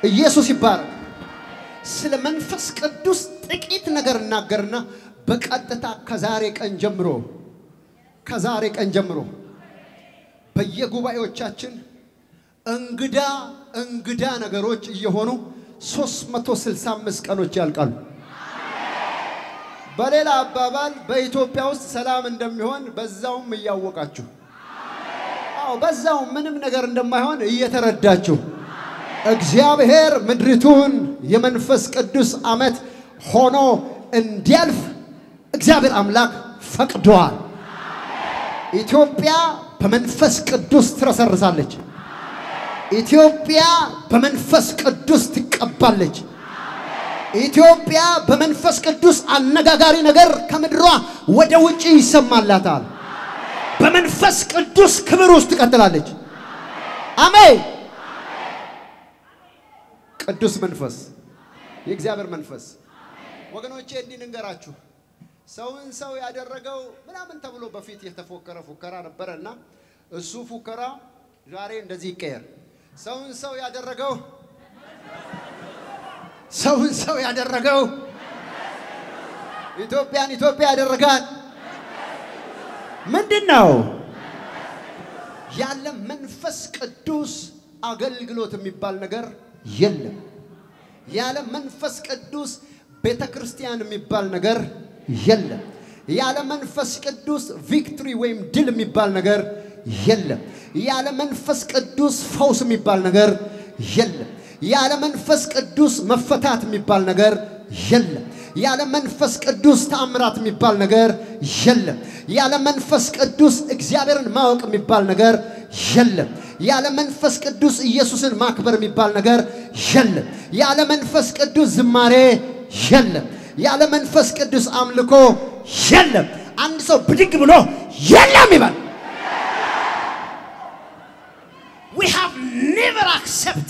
ኢየሱስ ይባረክ። ስለ መንፈስ ቅዱስ ጥቂት ነገር እናገርና በቀጥታ ከዛሬ ቀን ጀምሮ ከዛሬ ቀን ጀምሮ በየጉባኤዎቻችን እንግዳ እንግዳ ነገሮች እየሆኑ 365 ቀኖች ያልቃሉ። በሌላ አባባል በኢትዮጵያ ውስጥ ሰላም እንደሚሆን በዛውም እያወቃችሁ አዎ፣ በዛውም ምንም ነገር እንደማይሆን እየተረዳችሁ እግዚአብሔር ምድሪቱን የመንፈስ ቅዱስ ዓመት ሆኖ እንዲያልፍ እግዚአብሔር አምላክ ፈቅዷል። ኢትዮጵያ በመንፈስ ቅዱስ ትረሰርሳለች። ኢትዮጵያ በመንፈስ ቅዱስ ትቀባለች። ኢትዮጵያ በመንፈስ ቅዱስ አነጋጋሪ ነገር ከምድሯ ወደ ውጪ ይሰማላታል። በመንፈስ ቅዱስ ክብር ውስጥ ትቀጥላለች። አሜን። ቅዱስ መንፈስ የእግዚአብሔር መንፈስ ወገኖቼ እንዲህ ልንገራችሁ። ሰውን ሰው ያደረገው ምናምን ተብሎ በፊት የተፎከረ ፉከራ ነበረ እና እሱ ፉከራ ዛሬ እንደዚህ ይቀየር። ሰውን ሰው ያደረገው ሰውን ሰው ያደረገው ኢትዮጵያን ኢትዮጵያ ያደረጋት ምንድን ነው? ያለ መንፈስ ቅዱስ አገልግሎት የሚባል ነገር የለም። ያለ መንፈስ ቅዱስ ቤተ ክርስቲያን የሚባል ነገር የለም። ያለ መንፈስ ቅዱስ ቪክትሪ ወይም ድል የሚባል ነገር የለም። ያለ መንፈስ ቅዱስ ፈውስ የሚባል ነገር የለም። ያለ መንፈስ ቅዱስ መፈታት የሚባል ነገር የለም። ያለ መንፈስ ቅዱስ ተአምራት የሚባል ነገር የለም። ያለ መንፈስ ቅዱስ እግዚአብሔርን ማወቅ የሚባል ነገር የለም። ያለ መንፈስ ቅዱስ ኢየሱስን ማክበር የሚባል ነገር የለም። ያለ መንፈስ ቅዱስ ዝማሬ የለም። ያለ መንፈስ ቅዱስ አምልኮ የለም። አንድ ሰው ብድግ ብሎ የለም ይበል። we have never accept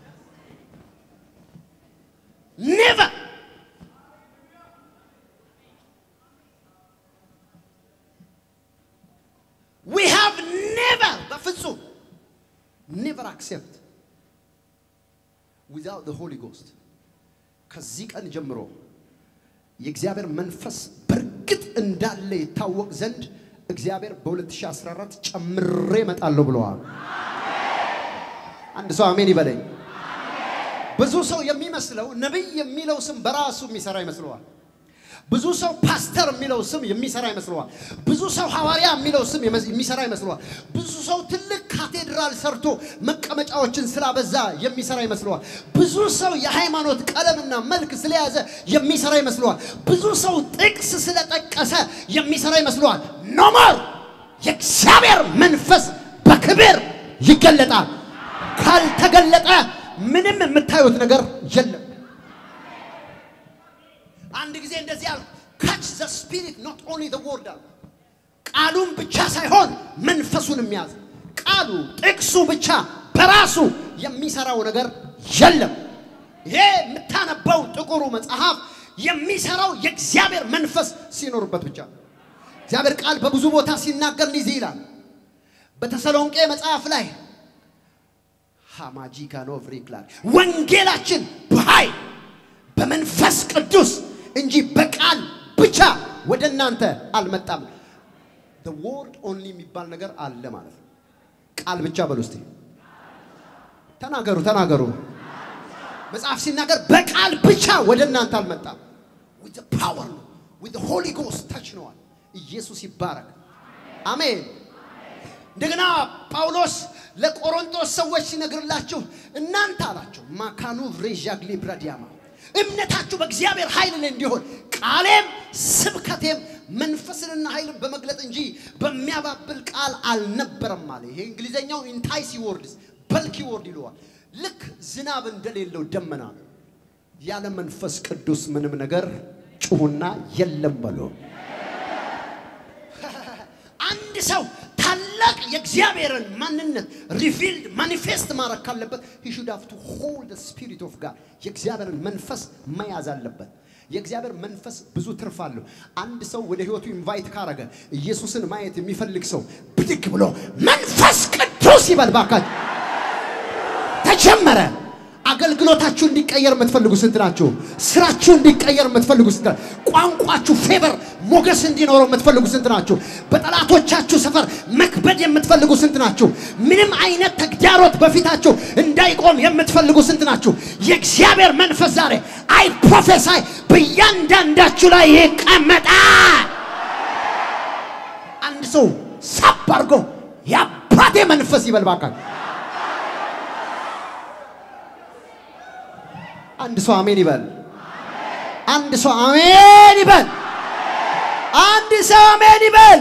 never we have never በፍጹም never accept without the Holy Ghost ከዚህ ቀን ጀምሮ የእግዚአብሔር መንፈስ በእርግጥ እንዳለ ይታወቅ ዘንድ እግዚአብሔር በ2014 ጨምሬ እመጣለሁ ብለዋል። አንድ ሰው አሜን ይበለኝ። ብዙ ሰው የሚመስለው ነቢይ የሚለው ስም በራሱ የሚሰራ ይመስለዋል። ብዙ ሰው ፓስተር የሚለው ስም የሚሰራ ይመስለዋል። ብዙ ሰው ሐዋርያ የሚለው ስም የሚሰራ ይመስለዋል። ብዙ ሰው ትልቅ ካቴድራል ሰርቶ መቀመጫዎችን ስላበዛ የሚሰራ ይመስለዋል። ብዙ ሰው የሃይማኖት ቀለምና መልክ ስለያዘ የሚሰራ ይመስለዋል። ብዙ ሰው ጥቅስ ስለጠቀሰ የሚሰራ ይመስለዋል። ኖሞር የእግዚአብሔር መንፈስ በክብር ይገለጣል። ካልተገለጠ ምንም የምታዩት ነገር የለም። አንድ ጊዜ እንደዚህ አልኩ፣ ካች ዘ ስፒሪት ኖት ኦንሊ ዘ ወርድ አልኩ። ቃሉን ብቻ ሳይሆን መንፈሱን የሚያዝ ቃሉ ጥቅሱ ብቻ በራሱ የሚሰራው ነገር የለም። ይሄ የምታነበው ጥቁሩ መጽሐፍ የሚሰራው የእግዚአብሔር መንፈስ ሲኖርበት ብቻ። እግዚአብሔር ቃል በብዙ ቦታ ሲናገር እንዲህ ይላል። በተሰሎንቄ መጽሐፍ ላይ ሃማጂካ ኖቭሪክላር ወንጌላችን በኃይል በመንፈስ ቅዱስ እንጂ በቃል ብቻ ወደ እናንተ አልመጣም። the word only የሚባል ነገር አለ ማለት ነው። ቃል ብቻ በሉ እስቲ ተናገሩ ተናገሩ። መጽሐፍ ሲናገር በቃል ብቻ ወደ እናንተ አልመጣም። with the power ነው with the holy ghost touch ነዋል። ኢየሱስ ይባረክ። አሜን። እንደገና ጳውሎስ ለቆሮንቶስ ሰዎች ሲነግርላችሁ እናንተ አላቸው ማካኑ ሬዣግሊ ብራዲያማ እምነታችሁ በእግዚአብሔር ኃይል ላይ እንዲሆን ቃሌም ስብከቴም መንፈስንና ኃይልን በመግለጥ እንጂ በሚያባብል ቃል አልነበረም አለ። ይሄ እንግሊዘኛው ኢንታይሲ ወርድስ በልኪ ወርድ ይለዋል። ልክ ዝናብ እንደሌለው ደመና ያለ መንፈስ ቅዱስ ምንም ነገር ጩሁና የለም በሎ አንድ ሰው ታላቅ የእግዚአብሔርን ማንነት ሪቪልድ ማኒፌስት ማድረግ ካለበት he should have to hold the spirit of God የእግዚአብሔርን መንፈስ መያዝ አለበት። የእግዚአብሔር መንፈስ ብዙ ትርፍ አለው። አንድ ሰው ወደ ህይወቱ ኢንቫይት ካረገ ኢየሱስን ማየት የሚፈልግ ሰው ብድግ ብሎ መንፈስ ቅዱስ ይበል ባካችሁ። ተጀመረ። አገልግሎታችሁ እንዲቀየር የምትፈልጉ ስንት ናችሁ? ስራችሁ እንዲቀየር የምትፈልጉ ስንት ናችሁ? ቋንቋችሁ ፌቨር ሞገስ እንዲኖረው የምትፈልጉ ስንት ናችሁ? በጠላቶቻችሁ ሰፈር መክበድ የምትፈልጉ ስንት ናችሁ? ምንም አይነት ተግዳሮት በፊታችሁ እንዳይቆም የምትፈልጉ ስንት ናችሁ? የእግዚአብሔር መንፈስ ዛሬ አይ ፕሮፌሳይ በእያንዳንዳችሁ ላይ ይቀመጣል። አንድ ሰው ሳብ አድርጎ የአባቴ መንፈስ ይበል ባካል። አንድ ሰው አሜን ይበል። አንድ ሰው አሜን ይበል። አንድ ሰው አሜን ይበል።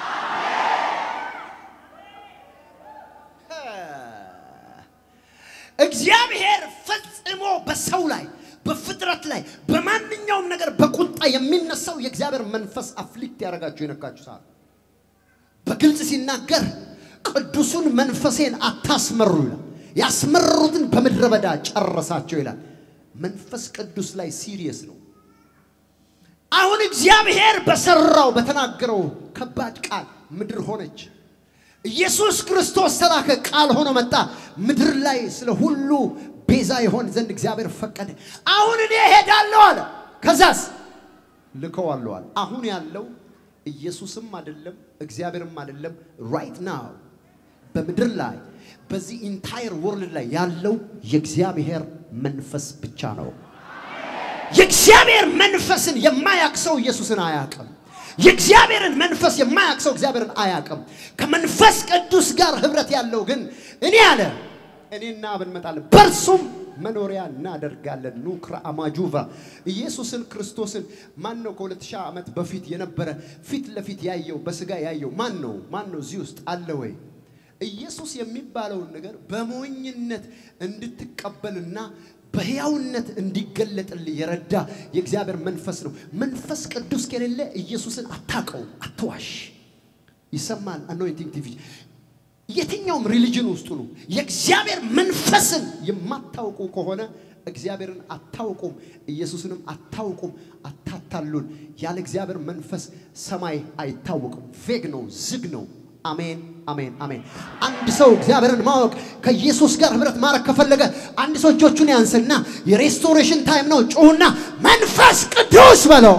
እግዚአብሔር ፈጽሞ በሰው ላይ በፍጥረት ላይ በማንኛውም ነገር በቁጣ የሚነሳው የእግዚአብሔር መንፈስ አፍሊክት ያደረጋችሁ የነካችሁ ሰዓት በግልጽ ሲናገር ቅዱሱን መንፈሴን አታስመሩ ይላል። ያስመረሩትን በምድረ በዳ ጨረሳቸው ይላል። መንፈስ ቅዱስ ላይ ሲሪየስ ነው። አሁን እግዚአብሔር በሰራው በተናገረው ከባድ ቃል ምድር ሆነች። ኢየሱስ ክርስቶስ ተላከ፣ ቃል ሆኖ መጣ። ምድር ላይ ስለ ሁሉ ቤዛ ይሆን ዘንድ እግዚአብሔር ፈቀደ። አሁን እኔ እሄዳለሁ አለ። ከዛስ ልከዋለሁ አለ። አሁን ያለው ኢየሱስም አይደለም እግዚአብሔርም አይደለም። ራይት ናው በምድር ላይ በዚህ ኢንታየር ወርልድ ላይ ያለው የእግዚአብሔር መንፈስ ብቻ ነው። የእግዚአብሔር መንፈስን የማያቅ ሰው ኢየሱስን አያውቅም። የእግዚአብሔርን መንፈስ የማያቅ ሰው እግዚአብሔርን አያውቅም። ከመንፈስ ቅዱስ ጋር ህብረት ያለው ግን እኔ አለ እኔና አብ እንመጣለን በእርሱም መኖሪያ እናደርጋለን። ኑክራ አማጁቫ ኢየሱስን ክርስቶስን ማን ነው? ከሁለት ሺህ ዓመት በፊት የነበረ ፊት ለፊት ያየው በስጋ ያየው ማን ነው? ማን ነው እዚህ ውስጥ አለ ወይ? ኢየሱስ የሚባለውን ነገር በሞኝነት እንድትቀበልና በሕያውነት እንዲገለጥልህ የረዳ የእግዚአብሔር መንፈስ ነው። መንፈስ ቅዱስ ከሌለ ኢየሱስን አታውቀውም። አትዋሽ። ይሰማል። አኖይንቲንግ ቲቪ የትኛውም ሪሊጅን ውስጡ ነው። የእግዚአብሔር መንፈስን የማታውቁ ከሆነ እግዚአብሔርን አታውቁም፣ ኢየሱስንም አታውቁም። አታታሉን። ያለ እግዚአብሔር መንፈስ ሰማይ አይታወቅም። ቬግ ነው፣ ዝግ ነው። አሜን፣ አሜን፣ አሜን። አንድ ሰው እግዚአብሔርን ማወቅ ከኢየሱስ ጋር ህብረት ማድረግ ከፈለገ አንድ ሰው እጆቹን ያንስና የሬስቶሬሽን ታይም ነው። ጩሁና መንፈስ ቅዱስ በለው።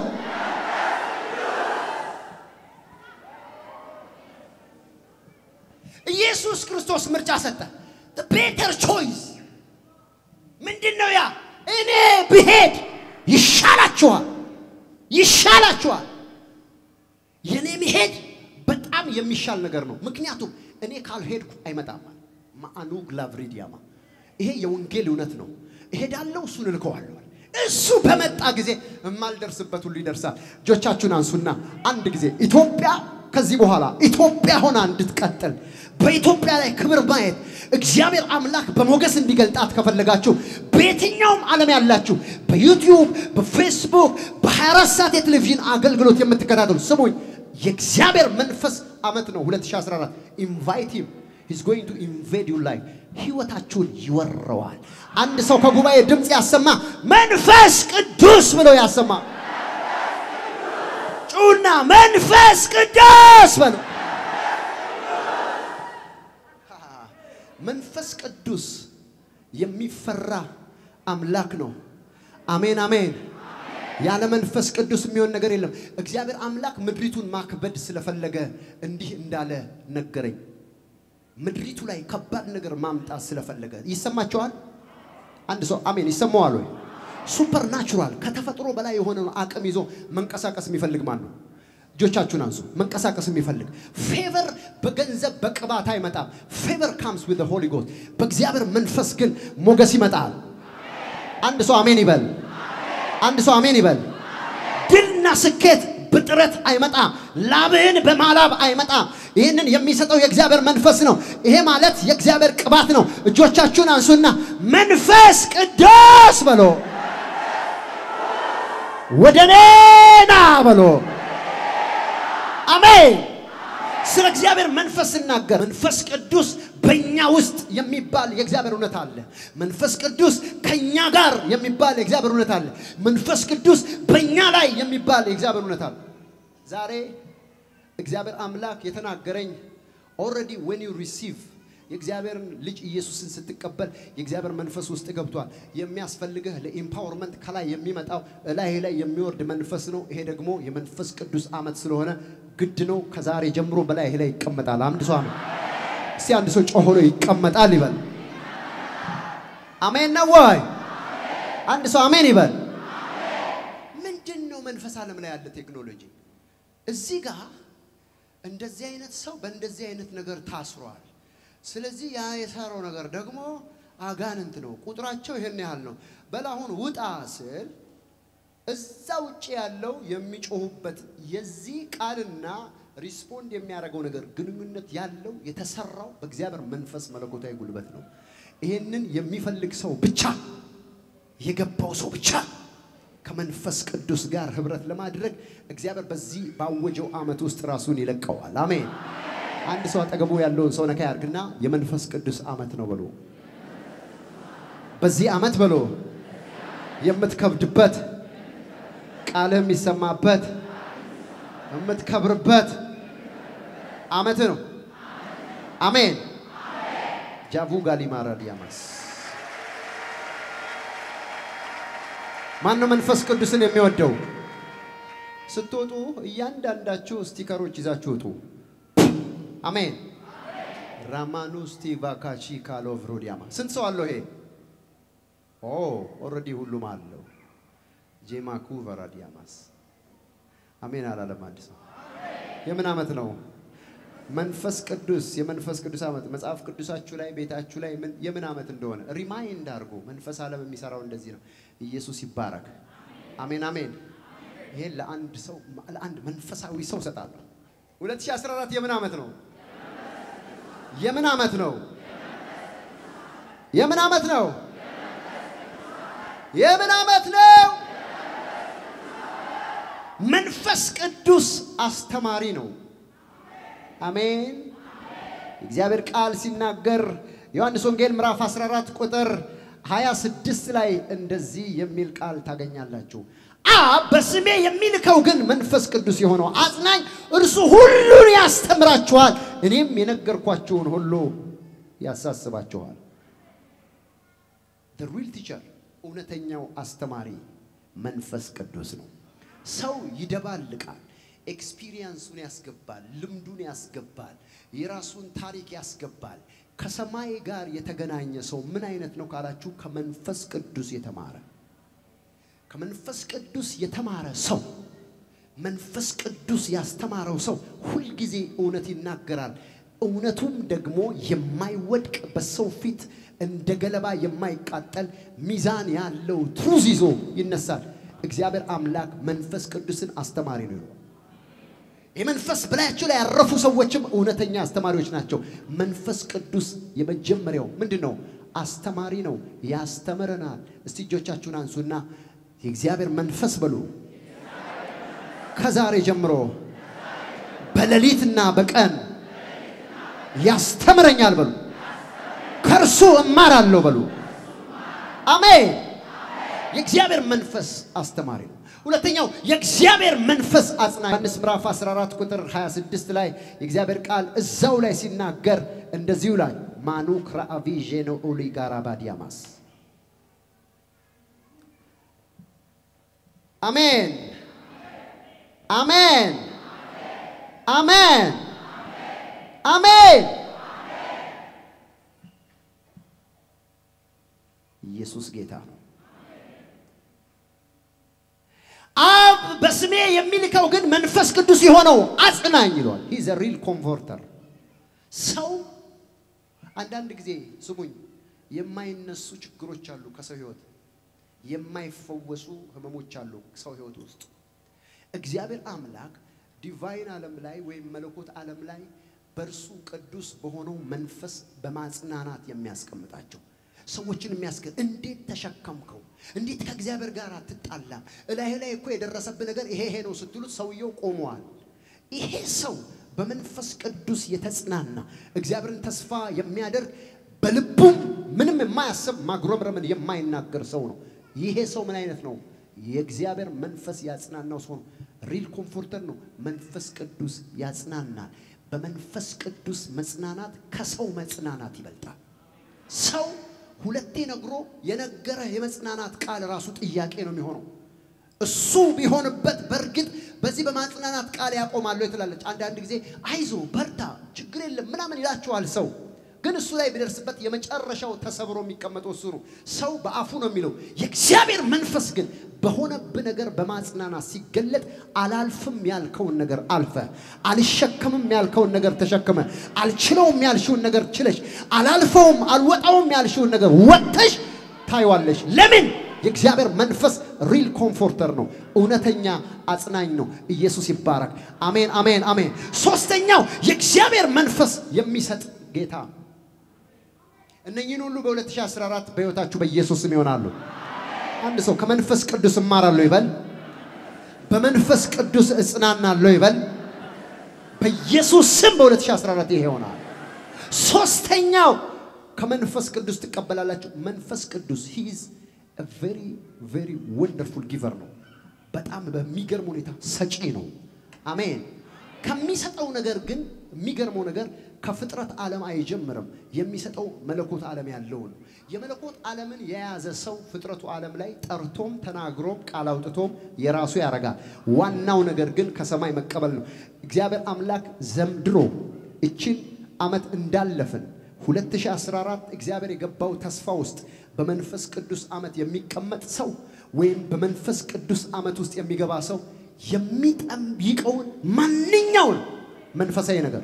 ኢየሱስ ክርስቶስ ምርጫ ሰጠ። ቤተር ቾይስ ምንድን ነው ያ? እኔ ብሄድ ይሻላችኋል፣ ይሻላችኋል። የኔ መሄድ በጣም የሚሻል ነገር ነው። ምክንያቱም እኔ ካልሄድኩ አይመጣም። ማአኑ ግላቭሪዲያማ ይሄ የወንጌል እውነት ነው። እሄዳለሁ፣ እሱን እልከዋለሁ። እሱ በመጣ ጊዜ የማልደርስበት ሁሉ ይደርሳል። እጆቻችሁን አንሱና አንድ ጊዜ ኢትዮጵያ ከዚህ በኋላ ኢትዮጵያ ሆና እንድትቀጥል በኢትዮጵያ ላይ ክብር ማየት እግዚአብሔር አምላክ በሞገስ እንዲገልጣት ከፈለጋችሁ በየትኛውም ዓለም ያላችሁ በዩቲዩብ፣ በፌስቡክ፣ በ24 ሰዓት የቴሌቪዥን አገልግሎት የምትከታተሉ ስሙኝ። የእግዚአብሔር መንፈስ ዓመት ነው 2014 ኢንቫይት ሂም ሂዝ ጎይንግ ቱ ኢንቬድ ዩ ላይፍ ህይወታችሁን ይወረዋል። አንድ ሰው ከጉባኤ ድምፅ ያሰማ መንፈስ ቅዱስ ብሎ ያሰማ ጩና መንፈስ ቅዱስ በሉ። መንፈስ ቅዱስ የሚፈራ አምላክ ነው። አሜን አሜን። ያለ መንፈስ ቅዱስ የሚሆን ነገር የለም። እግዚአብሔር አምላክ ምድሪቱን ማክበድ ስለፈለገ እንዲህ እንዳለ ነገረኝ። ምድሪቱ ላይ ከባድ ነገር ማምጣት ስለፈለገ ይሰማቸዋል። አንድ ሰው አሜን ይሰማዋል ወይ? ሱፐር ናቹራል ከተፈጥሮ በላይ የሆነ አቅም ይዞ መንቀሳቀስ የሚፈልግ ማን ነው? እጆቻችሁን አንሱ። መንቀሳቀስ የሚፈልግ ፌቨር በገንዘብ በቅባት አይመጣም። ፌቨር ካምስ ዊዝ ሆሊ ጎስት። በእግዚአብሔር መንፈስ ግን ሞገስ ይመጣል። አንድ ሰው አሜን ይበል። አንድ ሰው አሜን ይበል። ድልና ስኬት በጥረት አይመጣም። ላብህን በማላብ አይመጣም። ይህንን የሚሰጠው የእግዚአብሔር መንፈስ ነው። ይሄ ማለት የእግዚአብሔር ቅባት ነው። እጆቻችሁን አንሱና መንፈስ ቅዱስ በሎ፣ ወደ እኔ ና በሎ። አሜን። ስለ እግዚአብሔር መንፈስ ስናገር መንፈስ ቅዱስ በእኛ ውስጥ የሚባል የእግዚአብሔር እውነት አለ። መንፈስ ቅዱስ ከእኛ ጋር የሚባል የእግዚአብሔር እውነት አለ። መንፈስ ቅዱስ በእኛ ላይ የሚባል የእግዚአብሔር እውነት አለ። ዛሬ እግዚአብሔር አምላክ የተናገረኝ ኦልሬዲ ዌን ዩ ሪሲቭ የእግዚአብሔርን ልጅ ኢየሱስን ስትቀበል የእግዚአብሔር መንፈስ ውስጥ ገብቷል። የሚያስፈልግህ ለኢምፓወርመንት ከላይ የሚመጣው ላይ ላይ የሚወርድ መንፈስ ነው። ይሄ ደግሞ የመንፈስ ቅዱስ ዓመት ስለሆነ ግድ ነው። ከዛሬ ጀምሮ በላይ ላይ ይቀመጣል። አንድ ሰው አሜን። እስቲ አንድ ሰው ጮሆ ነው ይቀመጣል ይበል። አሜን ነው ወይ? አንድ ሰው አሜን ይበል። ምንድን ነው መንፈስ ዓለም ላይ ያለ ቴክኖሎጂ? እዚህ ጋር እንደዚህ አይነት ሰው በእንደዚህ አይነት ነገር ታስሯል። ስለዚህ ያ የሰራው ነገር ደግሞ አጋንንት ነው። ቁጥራቸው ይሄን ያህል ነው። በላሁን ውጣ ስል እዛ ውጭ ያለው የሚጮሁበት የዚህ ቃልና ሪስፖንድ የሚያደርገው ነገር ግንኙነት ያለው የተሰራው በእግዚአብሔር መንፈስ መለኮታዊ ጉልበት ነው። ይህንን የሚፈልግ ሰው ብቻ የገባው ሰው ብቻ ከመንፈስ ቅዱስ ጋር ህብረት ለማድረግ እግዚአብሔር በዚህ ባወጀው ዓመት ውስጥ ራሱን ይለቀዋል። አሜን። አንድ ሰው አጠገቡ ያለውን ሰው ነካ ያርግና የመንፈስ ቅዱስ ዓመት ነው በሎ። በዚህ ዓመት በሎ የምትከብድበት ቃልህ የሚሰማበት የምትከብርበት ዓመት ነው። አሜን። ጃቡ ጋሊማራ ዲያማስ ማን ነው መንፈስ ቅዱስን የሚወደው? ስትወጡ እያንዳንዳችሁ ስቲከሮች ይዛችሁ ውጡ። አሜን። ራማኑ ስቲቫ ካቺ ካሎቭ ሮዲያማ ስንት ሰው አለው? ይሄ ኦ ኦልሬዲ ሁሉም አለው። ጄማኩ ቨራዲያማስ አሜን አላለም። አንድ ሰው የምን ዓመት ነው? መንፈስ ቅዱስ የመንፈስ ቅዱስ ዓመት መጽሐፍ ቅዱሳችሁ ላይ ቤታችሁ ላይ ምን የምን ዓመት እንደሆነ ሪማይንድ አድርጎ መንፈስ ዓለም የሚሰራው እንደዚህ ነው። ኢየሱስ ይባረክ። አሜን አሜን። ይሄን ለአንድ ሰው ለአንድ መንፈሳዊ ሰው ሰጣለሁ። 2014 የምን ዓመት ነው? የምን ዓመት ነው? የምን ዓመት ነው? የምን ዓመት ነው? መንፈስ ቅዱስ አስተማሪ ነው። አሜን። እግዚአብሔር ቃል ሲናገር ዮሐንስ ወንጌል ምዕራፍ 14 ቁጥር 26 ላይ እንደዚህ የሚል ቃል ታገኛላችሁ። አብ በስሜ የሚልከው ግን መንፈስ ቅዱስ የሆነው አጽናኝ እርሱ ሁሉን ያስተምራችኋል፣ እኔም የነገርኳችሁን ሁሉ ያሳስባችኋል። the real teacher እውነተኛው አስተማሪ መንፈስ ቅዱስ ነው። ሰው ይደባልቃል። ኤክስፒሪየንሱን ያስገባል፣ ልምዱን ያስገባል፣ የራሱን ታሪክ ያስገባል። ከሰማይ ጋር የተገናኘ ሰው ምን አይነት ነው ካላችሁ፣ ከመንፈስ ቅዱስ የተማረ ከመንፈስ ቅዱስ የተማረ ሰው መንፈስ ቅዱስ ያስተማረው ሰው ሁልጊዜ እውነት ይናገራል። እውነቱም ደግሞ የማይወድቅ በሰው ፊት እንደ ገለባ የማይቃጠል ሚዛን ያለው ትሩዝ ይዞ ይነሳል። እግዚአብሔር አምላክ መንፈስ ቅዱስን አስተማሪ ነው ይለዋል። የመንፈስ በላያቸው ላይ ያረፉ ሰዎችም እውነተኛ አስተማሪዎች ናቸው። መንፈስ ቅዱስ የመጀመሪያው ምንድን ነው? አስተማሪ ነው፣ ያስተምረናል። እስቲ እጆቻችሁን አንሱና የእግዚአብሔር መንፈስ በሉ ከዛሬ ጀምሮ በሌሊትና በቀን ያስተምረኛል በሉ። ከእርሱ እማራለሁ በሉ። አሜን። የእግዚአብሔር መንፈስ አስተማሪ ነው። ሁለተኛው የእግዚአብሔር መንፈስ አጽናኝ። ዮሐንስ ምዕራፍ 14 ቁጥር 26 ላይ የእግዚአብሔር ቃል እዛው ላይ ሲናገር እንደዚሁ ላይ ማኑክ ራአቪ ዤኖ ኡሊ ጋራ ባዲያማስ አሜን አሜን አሜን አሜን። ኢየሱስ ጌታ ነው። አብ በስሜ የሚልከው ግን መንፈስ ቅዱስ የሆነው አጽናኝ ይለዋል። ሂዝ ሪል ኮምፎርተር። ሰው አንዳንድ ጊዜ ስሙኝ፣ የማይነሱ ችግሮች አሉ ከሰው ህይወት የማይፈወሱ ህመሞች አሉ ሰው ህይወት ውስጥ። እግዚአብሔር አምላክ ዲቫይን ዓለም ላይ ወይም መለኮት ዓለም ላይ በእርሱ ቅዱስ በሆነው መንፈስ በማጽናናት የሚያስቀምጣቸው ሰዎችን የሚያስገ እንዴት ተሸከምከው? እንዴት ከእግዚአብሔር ጋር አትጣላም? እላዩ ላይ እኮ የደረሰብህ ነገር ይሄ ይሄ ነው ስትሉት ሰውየው ቆመዋል። ይሄ ሰው በመንፈስ ቅዱስ የተጽናና እግዚአብሔርን ተስፋ የሚያደርግ በልቡም ምንም የማያስብ ማጉረምረምን የማይናገር ሰው ነው። ይሄ ሰው ምን አይነት ነው? የእግዚአብሔር መንፈስ ያጽናናው ሰው ነው። ሪል ኮምፎርተር ነው። መንፈስ ቅዱስ ያጽናናል። በመንፈስ ቅዱስ መጽናናት ከሰው መጽናናት ይበልጣል። ሰው ሁለቴ ነግሮ የነገረ የመጽናናት ቃል ራሱ ጥያቄ ነው የሚሆነው። እሱ ቢሆንበት በእርግጥ በዚህ በማጽናናት ቃል ያቆማለሁ ትላለች። አንዳንድ ጊዜ አይዞ በርታ፣ ችግር የለም ምናምን ይላችኋል ሰው ግን እሱ ላይ ቢደርስበት የመጨረሻው ተሰብሮ የሚቀመጠው እሱ ነው። ሰው በአፉ ነው የሚለው። የእግዚአብሔር መንፈስ ግን በሆነብ ነገር በማጽናናት ሲገለጥ አላልፍም ያልከውን ነገር አልፈ፣ አልሸከምም ያልከውን ነገር ተሸክመ፣ አልችለውም ያልሽውን ነገር ችለሽ፣ አላልፈውም አልወጣውም ያልሽውን ነገር ወጥተሽ ታይዋለሽ። ለምን? የእግዚአብሔር መንፈስ ሪል ኮምፎርተር ነው። እውነተኛ አጽናኝ ነው። ኢየሱስ ይባረክ። አሜን፣ አሜን፣ አሜን። ሶስተኛው የእግዚአብሔር መንፈስ የሚሰጥ ጌታ እነኚህን ሁሉ በ2014 በሕይወታችሁ በኢየሱስ ስም ይሆናሉ። አንድ ሰው ከመንፈስ ቅዱስ እማራለሁ ይበል። በመንፈስ ቅዱስ እጽናናለሁ ይበል። በኢየሱስ ስም በ2014 ይሄ ይሆናል። ሶስተኛው ከመንፈስ ቅዱስ ትቀበላላችሁ። መንፈስ ቅዱስ ሂዝ ቬሪ ቬሪ ወንደርፉል ጊቨር ነው። በጣም በሚገርም ሁኔታ ሰጪ ነው። አሜን። ከሚሰጠው ነገር ግን የሚገርመው ነገር ከፍጥረት ዓለም አይጀምርም። የሚሰጠው መለኮት ዓለም ያለው ነው። የመለኮት ዓለምን የያዘ ሰው ፍጥረቱ ዓለም ላይ ጠርቶም ተናግሮም ቃል አውጥቶም የራሱ ያደርጋል። ዋናው ነገር ግን ከሰማይ መቀበል ነው። እግዚአብሔር አምላክ ዘምድሮ እችን ዓመት እንዳለፍን 2014 እግዚአብሔር የገባው ተስፋ ውስጥ በመንፈስ ቅዱስ ዓመት የሚቀመጥ ሰው ወይም በመንፈስ ቅዱስ ዓመት ውስጥ የሚገባ ሰው የሚጠይቀውን ማንኛውን መንፈሳዊ ነገር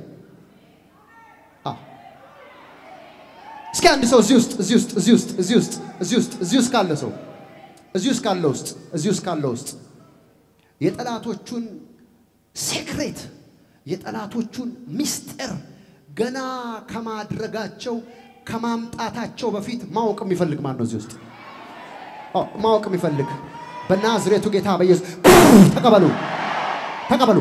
እስኪ አንድ ሰው እዚህ ውስጥ እዚህ ውስጥ እዚህ ውስጥ እዚህ ውስጥ እዚህ ውስጥ እዚህ ውስጥ ካለ ሰው እዚህ ውስጥ ካለ ውስጥ እዚህ ውስጥ ካለ ውስጥ የጠላቶቹን ሴክሬት የጠላቶቹን ሚስጥር ገና ከማድረጋቸው ከማምጣታቸው በፊት ማወቅ የሚፈልግ ማን ነው? እዚህ ውስጥ ማወቅ የሚፈልግ በናዝሬቱ ጌታ በኢየሱስ ተቀበሉ፣ ተቀበሉ።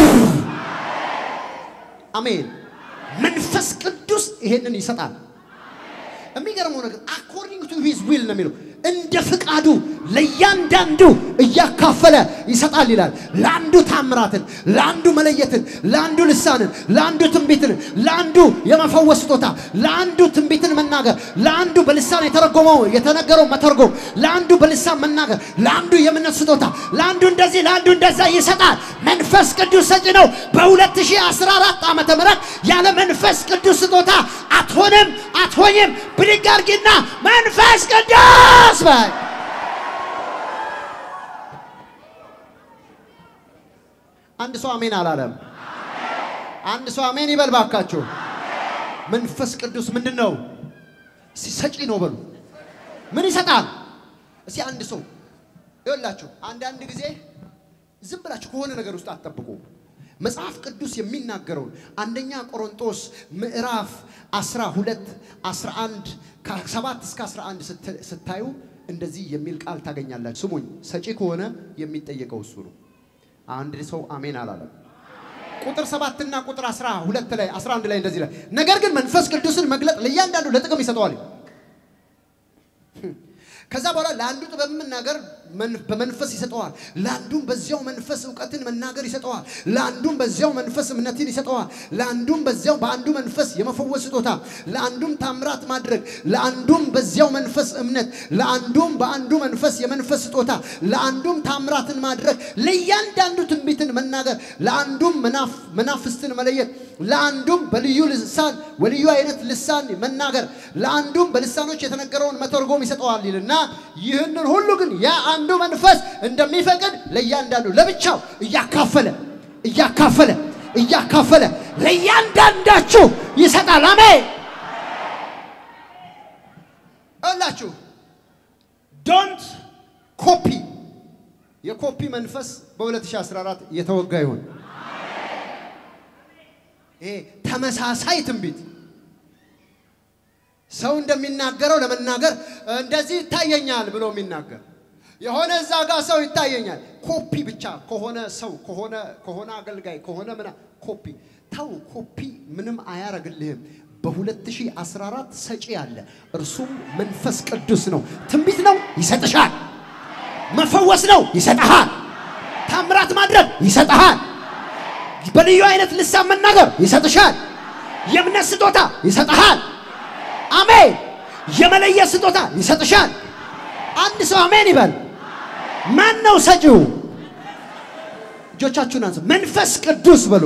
አሜን። መንፈስ ቅዱስ ይሄንን ይሰጣል። የሚገርመው ነገር አኮርዲንግ ቱ ሂዝ ዊል ነው የሚለው እንደ ፍቃዱ ለእያንዳንዱ እያካፈለ ይሰጣል ይላል። ለአንዱ ታምራትን፣ ለአንዱ መለየትን፣ ለአንዱ ልሳንን፣ ለአንዱ ትንቢትን፣ ለአንዱ የመፈወስ ስጦታ፣ ለአንዱ ትንቢትን መናገር፣ ለአንዱ በልሳን የተረጎመው የተነገረው መተርጎም፣ ለአንዱ በልሳን መናገር፣ ለአንዱ የእምነት ስጦታ፣ ለአንዱ እንደዚህ፣ ለአንዱ እንደዛ ይሰጣል። መንፈስ ቅዱስ ሰጪ ነው። በ2014 ዓመተ ምህረት ያለ መንፈስ ቅዱስ ስጦታ አትሆንም፣ አትሆኝም። ብድግ አድርጊና መንፈስ ቅዱስ በይ። አንድ ሰው አሜን አላለም። አንድ ሰው አሜን ይበል ባካችሁ። መንፈስ ቅዱስ ምንድን ነው? እስቲ ሰጪ ነው በሉ። ምን ይሰጣል? እስቲ አንድ ሰው ይኸውላችሁ፣ አንዳንድ ጊዜ ዝም ብላችሁ ከሆነ ነገር ውስጥ አትጠብቁ። መጽሐፍ ቅዱስ የሚናገረውን አንደኛ ቆሮንጦስ ምዕራፍ 12 11 ከ7 እስከ 11 ስታዩ እንደዚህ የሚል ቃል ታገኛላችሁ። ስሙኝ፣ ሰጪ ከሆነ የሚጠየቀው እሱ ነው። አንድ ሰው አሜን አላለም። ቁጥር ሰባትና ቁጥር 12 ላይ 11 ላይ እንደዚህ ላይ ነገር ግን መንፈስ ቅዱስን መግለጥ ለእያንዳንዱ ለጥቅም ይሰጠዋል። ከዛ በኋላ ለአንዱ ጥበብ መናገር በመንፈስ ይሰጠዋል። ለአንዱም በዚያው መንፈስ እውቀትን መናገር ይሰጠዋል። ለአንዱም በዚያው መንፈስ እምነትን ይሰጠዋል። ለአንዱም በዚያው በአንዱ መንፈስ የመፈወስ ስጦታ፣ ለአንዱም ታምራት ማድረግ፣ ለአንዱም በዚያው መንፈስ እምነት፣ ለአንዱም በአንዱ መንፈስ የመንፈስ ስጦታ፣ ለአንዱም ታምራትን ማድረግ፣ ለእያንዳንዱ ትንቢትን መናገር፣ ለአንዱም መናፍስትን መለየት፣ ለአንዱም በልዩ ልሳን በልዩ አይነት ልሳን መናገር፣ ለአንዱም በልሳኖች የተነገረውን መተርጎም ይሰጠዋል ይልና ይህንን ሁሉ ግን ያ አንዱ መንፈስ እንደሚፈቅድ ለእያንዳንዱ ለብቻው እያካፈለ እያካፈለ እያካፈለ ለእያንዳንዳችሁ ይሰጣል። አሜን እላችሁ ዶንት ኮፒ የኮፒ መንፈስ በ2014 የተወጋ ይሁን። ይሄ ተመሳሳይ ትንቢት ሰው እንደሚናገረው ለመናገር እንደዚህ ይታየኛል ብሎ የሚናገር የሆነ እዛ ጋር ሰው ይታየኛል። ኮፒ ብቻ ከሆነ ሰው ከሆነ ከሆነ አገልጋይ ከሆነ ምና ኮፒ ተው። ኮፒ ምንም አያረግልህም። በ2014 ሰጪ አለ፣ እርሱም መንፈስ ቅዱስ ነው። ትንቢት ነው ይሰጥሻል። መፈወስ ነው ይሰጥሃል። ታምራት ማድረግ ይሰጥሃል። በልዩ አይነት ልሳን መናገር ይሰጥሻል። የእምነት ስጦታ ይሰጥሃል። አሜን። የመለየት ስጦታ ይሰጥሻል። አንድ ሰው አሜን ይበል። ማን ነው ሰጪው? እጆቻችሁን አንሱ። መንፈስ ቅዱስ በሉ፣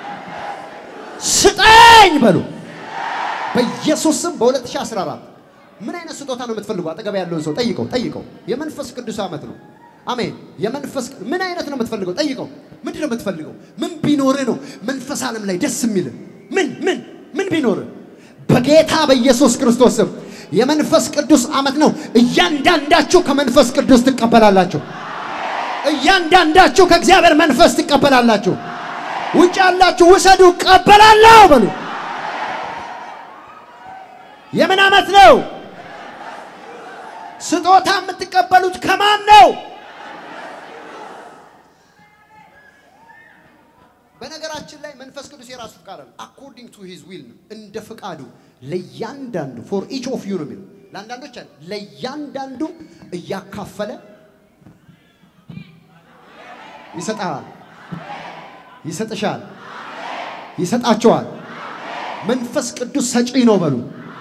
ስጠኝ በሉ። በኢየሱስ ስም በ2014 ምን አይነት ስጦታ ነው የምትፈልጉ? አጠገብ ያለውን ሰው ጠይቀው፣ ጠይቀው። የመንፈስ ቅዱስ ዓመት ነው። አሜን። የመንፈስ ምን አይነት ነው የምትፈልገው? ጠይቀው። ምንድን ነው የምትፈልገው? ምን ቢኖርህ ነው መንፈስ ዓለም ላይ ደስ የሚልህ? ምን ምን ምን ቢኖርህ? በጌታ በኢየሱስ ክርስቶስ ስም የመንፈስ ቅዱስ ዓመት ነው። እያንዳንዳችሁ ከመንፈስ ቅዱስ ትቀበላላችሁ። እያንዳንዳችሁ ከእግዚአብሔር መንፈስ ትቀበላላችሁ። ውጭ ያላችሁ ውሰዱ፣ እቀበላለሁ በሉ። የምን ዓመት ነው? ስጦታ የምትቀበሉት ከማን ነው? በነገራችን ላይ መንፈስ ቅዱስ የራሱ ፍቃድ አለ። አኮርዲንግ ቱ ሂዝ ዊል ነው፣ እንደ ፍቃዱ ለእያንዳንዱ ፎር ኢች ኦፍ ዩ ነው የሚለው። ለአንዳንዶች አለ ለእያንዳንዱ እያካፈለ ይሰጣል፣ ይሰጥሻል፣ ይሰጣቸዋል። መንፈስ ቅዱስ ሰጪ ነው በሉ።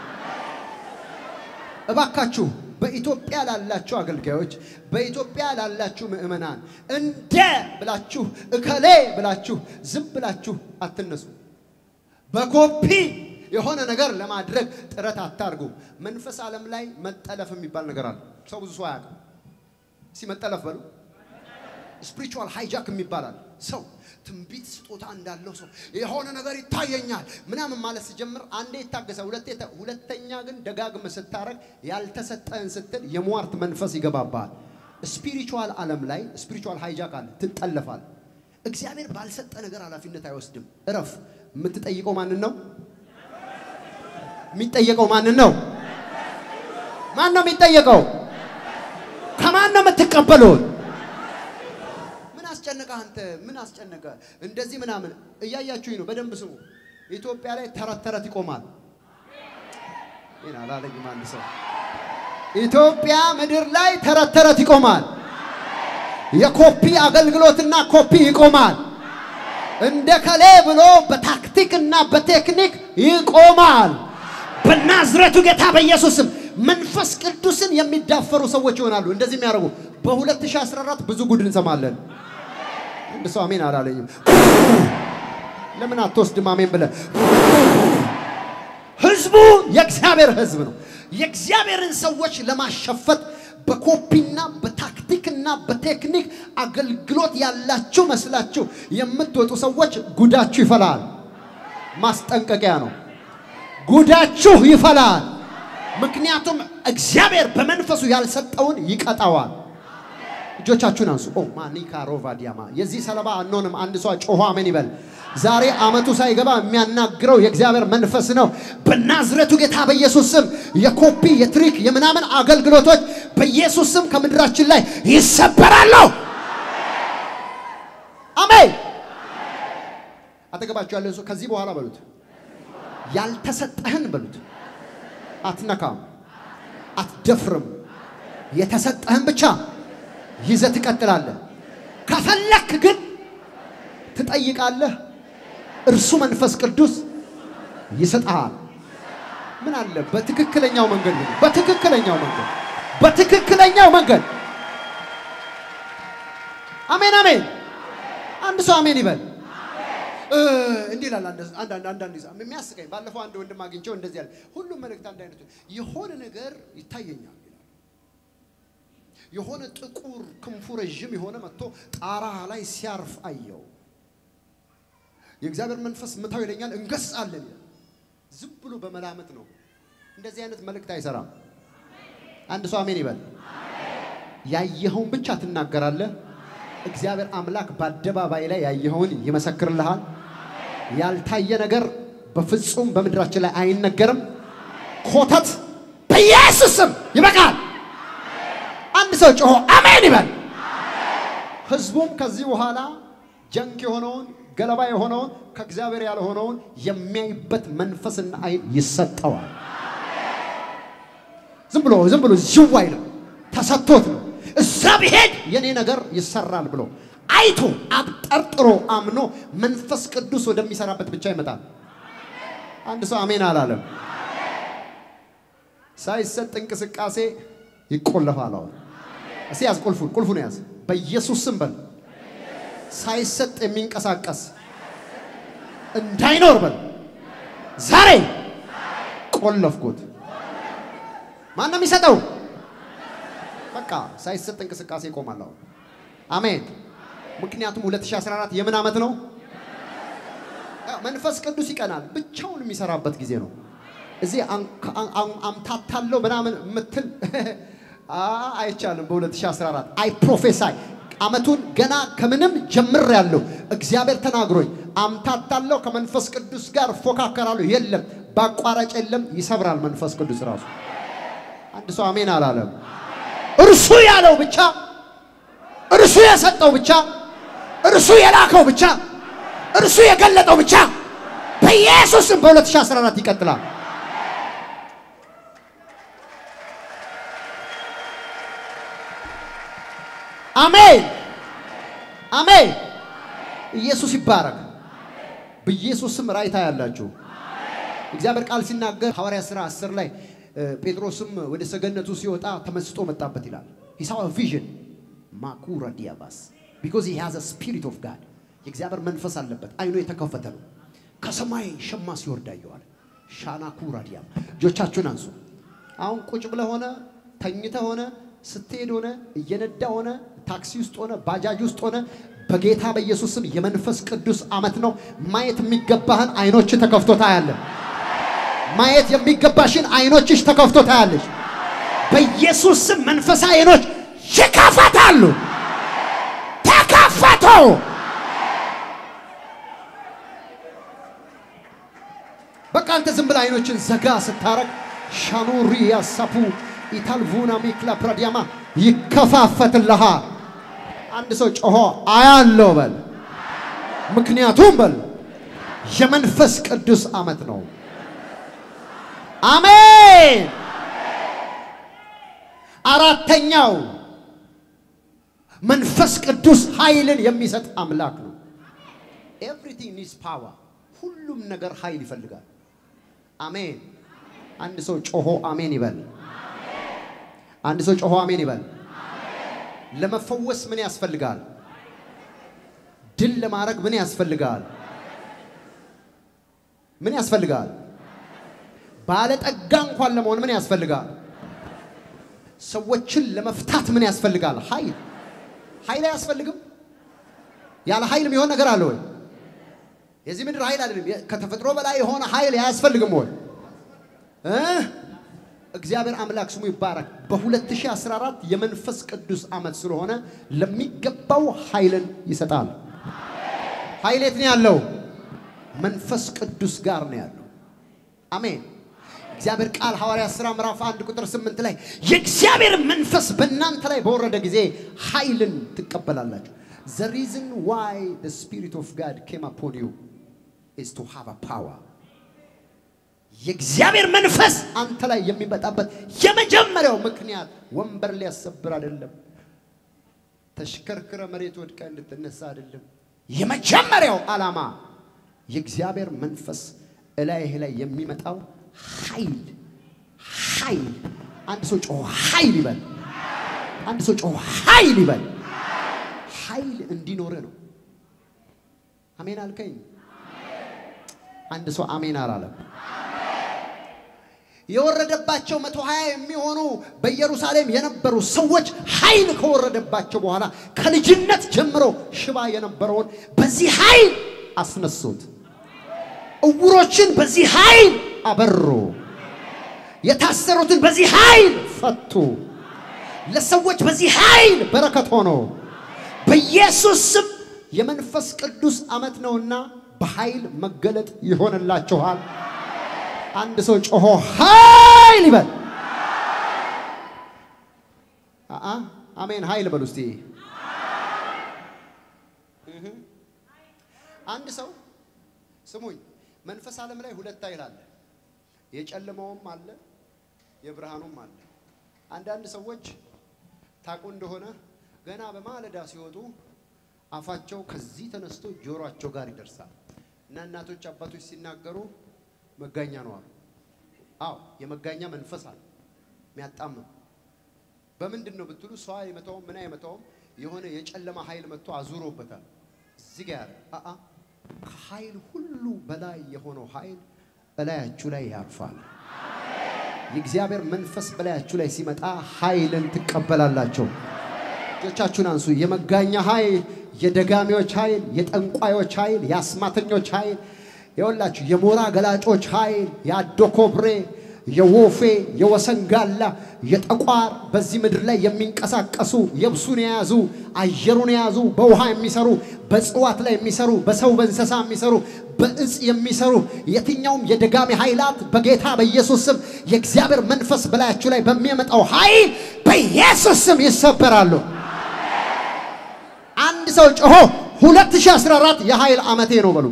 እባካችሁ በኢትዮጵያ ላላችሁ አገልጋዮች፣ በኢትዮጵያ ላላችሁ ምእመናን እንደ ብላችሁ እከሌ ብላችሁ ዝም ብላችሁ አትነሱ። በኮፒ የሆነ ነገር ለማድረግ ጥረት አታርጉ። መንፈስ ዓለም ላይ መጠለፍ የሚባል ነገር አለ። ሰው ብዙ ሰው አያውቅም። እስኪ መጠለፍ በሉ። ስፒሪቹዋል ሃይጃክ የሚባላል ሰው ትንቢት ስጦታ እንዳለው ሰው የሆነ ነገር ይታየኛል ምናምን ማለት ሲጀምር አንዴ ይታገሳል፣ ሁለቴ ሁለተኛ ግን ደጋግም ስታረግ ያልተሰጠህን ስትል የሟርት መንፈስ ይገባባል። ስፒሪቹዋል ዓለም ላይ ስፒሪቹዋል ሃይጃክ አለ፣ ትጠለፋል። እግዚአብሔር ባልሰጠ ነገር ኃላፊነት አይወስድም። እረፍ። የምትጠይቀው ማንን ነው? የሚጠየቀው ማንን ነው? ማን ነው የሚጠየቀው? ከማን ነው የምትቀበሉት? አስጨነቀ አንተ ምን አስጨነቀ? እንደዚህ ምናምን እያያችሁኝ ነው። በደንብ ስሙ። ኢትዮጵያ ላይ ተረት ተረት ይቆማል። ይሄን አላለኝም አንድ ሰው። ኢትዮጵያ ምድር ላይ ተረት ተረት ይቆማል። የኮፒ አገልግሎትና ኮፒ ይቆማል። እንደ ከሌ ብሎ በታክቲክና በቴክኒክ ይቆማል። በናዝረቱ ጌታ በኢየሱስም መንፈስ ቅዱስን የሚዳፈሩ ሰዎች ይሆናሉ። እንደዚህ የሚያደርጉ በ2014 ብዙ ጉድ እንሰማለን። አንድ ሰው አሜን አላለኝም። ለምን አትወስድም አሜን ብለህ? ህዝቡ የእግዚአብሔር ህዝብ ነው። የእግዚአብሔርን ሰዎች ለማሸፈት በኮፒና በታክቲክና በቴክኒክ አገልግሎት ያላችሁ መስላችሁ የምትወጡ ሰዎች ጉዳችሁ ይፈላል። ማስጠንቀቂያ ነው። ጉዳችሁ ይፈላል። ምክንያቱም እግዚአብሔር በመንፈሱ ያልሰጠውን ይቀጣዋል። እጆቻችሁን አንሱ። ኦ ማኒካ ሮቫ ዲያማ የዚህ ሰለባ አንሆንም። አንድ ሰው ጮሆ አሜን ይበል። ዛሬ አመቱ ሳይገባ የሚያናግረው የእግዚአብሔር መንፈስ ነው። በናዝሬቱ ጌታ በኢየሱስ ስም የኮፒ የትሪክ የምናምን አገልግሎቶች በኢየሱስ ስም ከምድራችን ላይ ይሰበራሉ። አሜን። አጠገባችሁ ያለን ሰው ከዚህ በኋላ በሉት፣ ያልተሰጠህን በሉት፣ አትነካም፣ አትደፍርም። የተሰጠህን ብቻ ይዘህ ትቀጥላለህ። ከፈለክ ግን ትጠይቃለህ። እርሱ መንፈስ ቅዱስ ይሰጥሃል። ምን አለ በትክክለኛው መንገድ ነው። በትክክለኛው መንገድ በትክክለኛው መንገድ አሜን አሜን። አንድ ሰው አሜን ይበል። እንዲህ ይላል አንዳንድ አንዳንድ የሚያስቀኝ ባለፈው አንድ ወንድም አግኝቼው እንደዚህ ያለ ሁሉም መልእክት አንድ አይነቱ የሆነ ነገር ይታየኛል የሆነ ጥቁር ክንፉ ረዥም የሆነ መጥቶ ጣራ ላይ ሲያርፍ አየው። የእግዚአብሔር መንፈስ ምታው ይለኛል፣ እንገስጻለን። ዝም ብሎ በመላመት ነው። እንደዚህ አይነት መልእክት አይሰራም። አንድ ሰው አሜን ይበል። ያየኸውን ብቻ ትናገራለህ። እግዚአብሔር አምላክ በአደባባይ ላይ ያየኸውን ይመሰክርልሃል። ያልታየ ነገር በፍጹም በምድራችን ላይ አይነገርም። ኮተት በኢየሱስ ስም ይበቃል። አንድ ሰው ጮሆ አሜን ይበል። ህዝቡም ከዚህ በኋላ ጀንክ የሆነውን ገለባ የሆነውን ከእግዚአብሔር ያልሆነውን የሚያይበት መንፈስና አይን ይሰጠዋል። ዝም ብሎ ዝም ብሎ ዝው አይልም፣ ተሰጥቶት ነው። እዛ ቢሄድ የኔ ነገር ይሰራል ብሎ አይቶ አብጠርጥሮ አምኖ መንፈስ ቅዱስ ወደሚሰራበት ብቻ ይመጣል። አንድ ሰው አሜን አላለም። ሳይሰጥ እንቅስቃሴ ይቆለፋል። አሁን እስቲ ያዝ፣ ቁልፉን ቁልፉን ያዝ። በኢየሱስ ስም በል። ሳይሰጥ የሚንቀሳቀስ እንዳይኖር በል። ዛሬ ቆለፍኩት። ማን ነው የሚሰጠው? በቃ ሳይሰጥ እንቅስቃሴ ይቆማል። አሁን አሜን። ምክንያቱም 2014 የምን ዓመት ነው? መንፈስ ቅዱስ ይቀናል። ብቻውን የሚሰራበት ጊዜ ነው። እዚህ አምታታለው ምናምን የምትል አይቻልም። በ2014 አይ ፕሮፌሳይ አመቱን ገና ከምንም ጀምር ያለው እግዚአብሔር ተናግሮኝ አምታታለው ከመንፈስ ቅዱስ ጋር ፎካከራለሁ። የለም በአቋራጭ የለም። ይሰብራል መንፈስ ቅዱስ ራሱ። አንድ ሰው አሜን አላለም። እርሱ ያለው ብቻ እርሱ የሰጠው ብቻ እርሱ የላከው ብቻ እርሱ የገለጠው ብቻ በኢየሱስም በ2014 ይቀጥላል። አሜን አሜን። ኢየሱስ ይባረክ። በኢየሱስም ራይታ ያላችሁ እግዚአብሔር ቃል ሲናገር ሐዋርያ ሥራ 10 ላይ ጴጥሮስም ወደ ሰገነቱ ሲወጣ ተመስጦ መጣበት ይላል። he saw a vision ማኩራ ዲያባስ because he has a spirit of God የእግዚአብሔር መንፈስ አለበት። አይኑ የተከፈተ ነው። ከሰማይ ሸማ ሲወርድ አየዋል። ሻና ኩራ ዲያም እጆቻችሁን አንሱ። አሁን ቁጭ ብለህ ሆነ ተኝተ ሆነ ስትሄድ ሆነ እየነዳ ሆነ ታክሲ ውስጥ ሆነ ባጃጅ ውስጥ ሆነ በጌታ በኢየሱስ ስም የመንፈስ ቅዱስ ዓመት ነው። ማየት የሚገባህን አይኖች ተከፍቶ ታያለህ። ማየት የሚገባሽን አይኖችሽ ተከፍቶ ታያለሽ። በኢየሱስ ስም መንፈሳዊ አይኖች ይከፈታሉ። ተከፈቱ። በቃ አንተ ዝም ብለህ አይኖችን ዘጋ ስታረግ ሻኑሪ ያሳፑ ኢታልቡና ሚክላ ፕራዲያማ ይከፋፈትልሃል። አንድ ሰው ጮሆ አያለው በል። ምክንያቱም በል የመንፈስ ቅዱስ ዓመት ነው። አሜን። አራተኛው መንፈስ ቅዱስ ኃይልን የሚሰጥ አምላክ ነው። ኤቭሪቲንግ ኒድስ ፓወር። ሁሉም ነገር ኃይል ይፈልጋል። አሜን። አንድ ሰው ጮሆ አሜን ይበል። አንድ ሰው ጮሆ አሜን ይበል። ለመፈወስ ምን ያስፈልጋል? ድል ለማድረግ ምን ያስፈልጋል? ምን ያስፈልጋል? ባለጠጋ እንኳን ለመሆን ምን ያስፈልጋል? ሰዎችን ለመፍታት ምን ያስፈልጋል? ኃይል። ኃይል አያስፈልግም? ያለ ኃይል የሚሆን ነገር አለ ወይ? የዚህ ምድር ኃይል አይደለም። ከተፈጥሮ በላይ የሆነ ኃይል አያስፈልግም ወይ? እግዚአብሔር አምላክ ስሙ ይባረክ። በ2014 የመንፈስ ቅዱስ ዓመት ስለሆነ ለሚገባው ኃይልን ይሰጣል። ኃይል የት ነው ያለው? መንፈስ ቅዱስ ጋር ነው ያለው። አሜን። እግዚአብሔር ቃል ሐዋርያ ሥራ ምዕራፍ 1 ቁጥር 8 ላይ የእግዚአብሔር መንፈስ በእናንተ ላይ በወረደ ጊዜ ኃይልን ትቀበላላችሁ። The reason why the spirit of God came upon you is to have a power. የእግዚአብሔር መንፈስ አንተ ላይ የሚመጣበት የመጀመሪያው ምክንያት ወንበር ሊያሰብር አይደለም። ተሽከርክረ መሬት ወድቀ እንድትነሳ አይደለም። የመጀመሪያው ዓላማ የእግዚአብሔር መንፈስ እላይህ ላይ የሚመጣው ኃይል ኃይል። አንድ ሰው ጮሆ ኃይል ይበል። አንድ ሰው ጮሆ ኃይል ይበል። ኃይል እንዲኖር ነው። አሜን አልከኝ። አንድ ሰው አሜን አላለም። የወረደባቸው መቶ ሀያ የሚሆኑ በኢየሩሳሌም የነበሩ ሰዎች ኃይል ከወረደባቸው በኋላ ከልጅነት ጀምሮ ሽባ የነበረውን በዚህ ኃይል አስነሱት። እውሮችን በዚህ ኃይል አበሩ። የታሰሩትን በዚህ ኃይል ፈቱ። ለሰዎች በዚህ ኃይል በረከት ሆኖ በኢየሱስ ስም የመንፈስ ቅዱስ ዓመት ነውና በኃይል መገለጥ ይሆንላችኋል። አንድ ሰው ጮሆ ኃይል ይበል። አአ አሜን ኃይል በሉ እስቲ። አንድ ሰው ስሙኝ፣ መንፈስ ዓለም ላይ ሁለት ኃይል አለ። የጨለማውም አለ፣ የብርሃኑም አለ። አንዳንድ ሰዎች ታውቁ እንደሆነ ገና በማለዳ ሲወጡ አፋቸው ከዚህ ተነስቶ ጆሮአቸው ጋር ይደርሳል እና እናቶች አባቶች ሲናገሩ መጋኛ ነው አሉ። አዎ የመጋኛ መንፈስ አለ የሚያጣምም በምንድን ነው ብትሉ ሰው አይመታውም ምን አይመታውም የሆነ የጨለማ ኃይል መጥቶ አዙሮበታል እዚህ ጋር ያለ አአ ከኃይል ሁሉ በላይ የሆነው ኃይል በላያችሁ ላይ ያርፋል የእግዚአብሔር መንፈስ በላያችሁ ላይ ሲመጣ ኃይልን ትቀበላላችሁ እጆቻችሁን አንሱ የመጋኛ ኃይል የደጋሚዎች ኃይል የጠንቋዮች ኃይል የአስማተኞች ኃይል የወላችሁ የሞራ ገላጮች ኃይል የአዶ ኮብሬ የወፌ የወሰንጋላ የጠቋር በዚህ ምድር ላይ የሚንቀሳቀሱ የብሱን የያዙ አየሩን የያዙ በውሃ የሚሰሩ በእጽዋት ላይ የሚሰሩ በሰው በእንስሳ የሚሰሩ በእጽ የሚሰሩ የትኛውም የደጋሚ ኃይላት በጌታ በኢየሱስ ስም የእግዚአብሔር መንፈስ በላያችሁ ላይ በሚያመጣው ኃይል በኢየሱስ ስም ይሰበራሉ። አንድ ሰው ጮሆ 2014 የኃይል ዓመቴ ነው በሉ።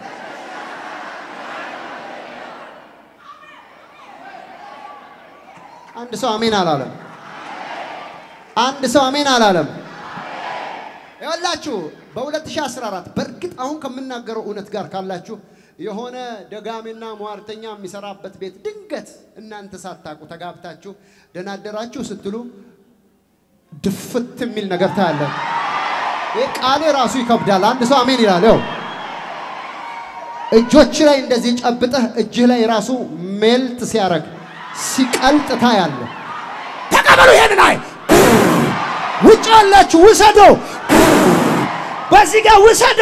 አንድ ሰው አሜን አላለም። አንድ ሰው አሜን አላለም። ይኸውላችሁ በ2014 በእርግጥ አሁን ከምናገረው እውነት ጋር ካላችሁ የሆነ ደጋሚና ሟርተኛ የሚሰራበት ቤት ድንገት እናንተ ሳታውቁ ተጋብታችሁ ደናደራችሁ ስትሉ ድፍት የሚል ነገር ታያለ። ይህ ቃሌ ራሱ ይከብዳል። አንድ ሰው አሜን ይላል። ይኸው እጆች ላይ እንደዚህ ጨብጠህ እጅህ ላይ ራሱ ሜልት ሲያረግ ሲቀልጥ ታያለ። ተቀበሉ ይሄንን አይ ውጭ ያላችሁ ውሰዶ፣ በዚህ ጋር ውሰዶ።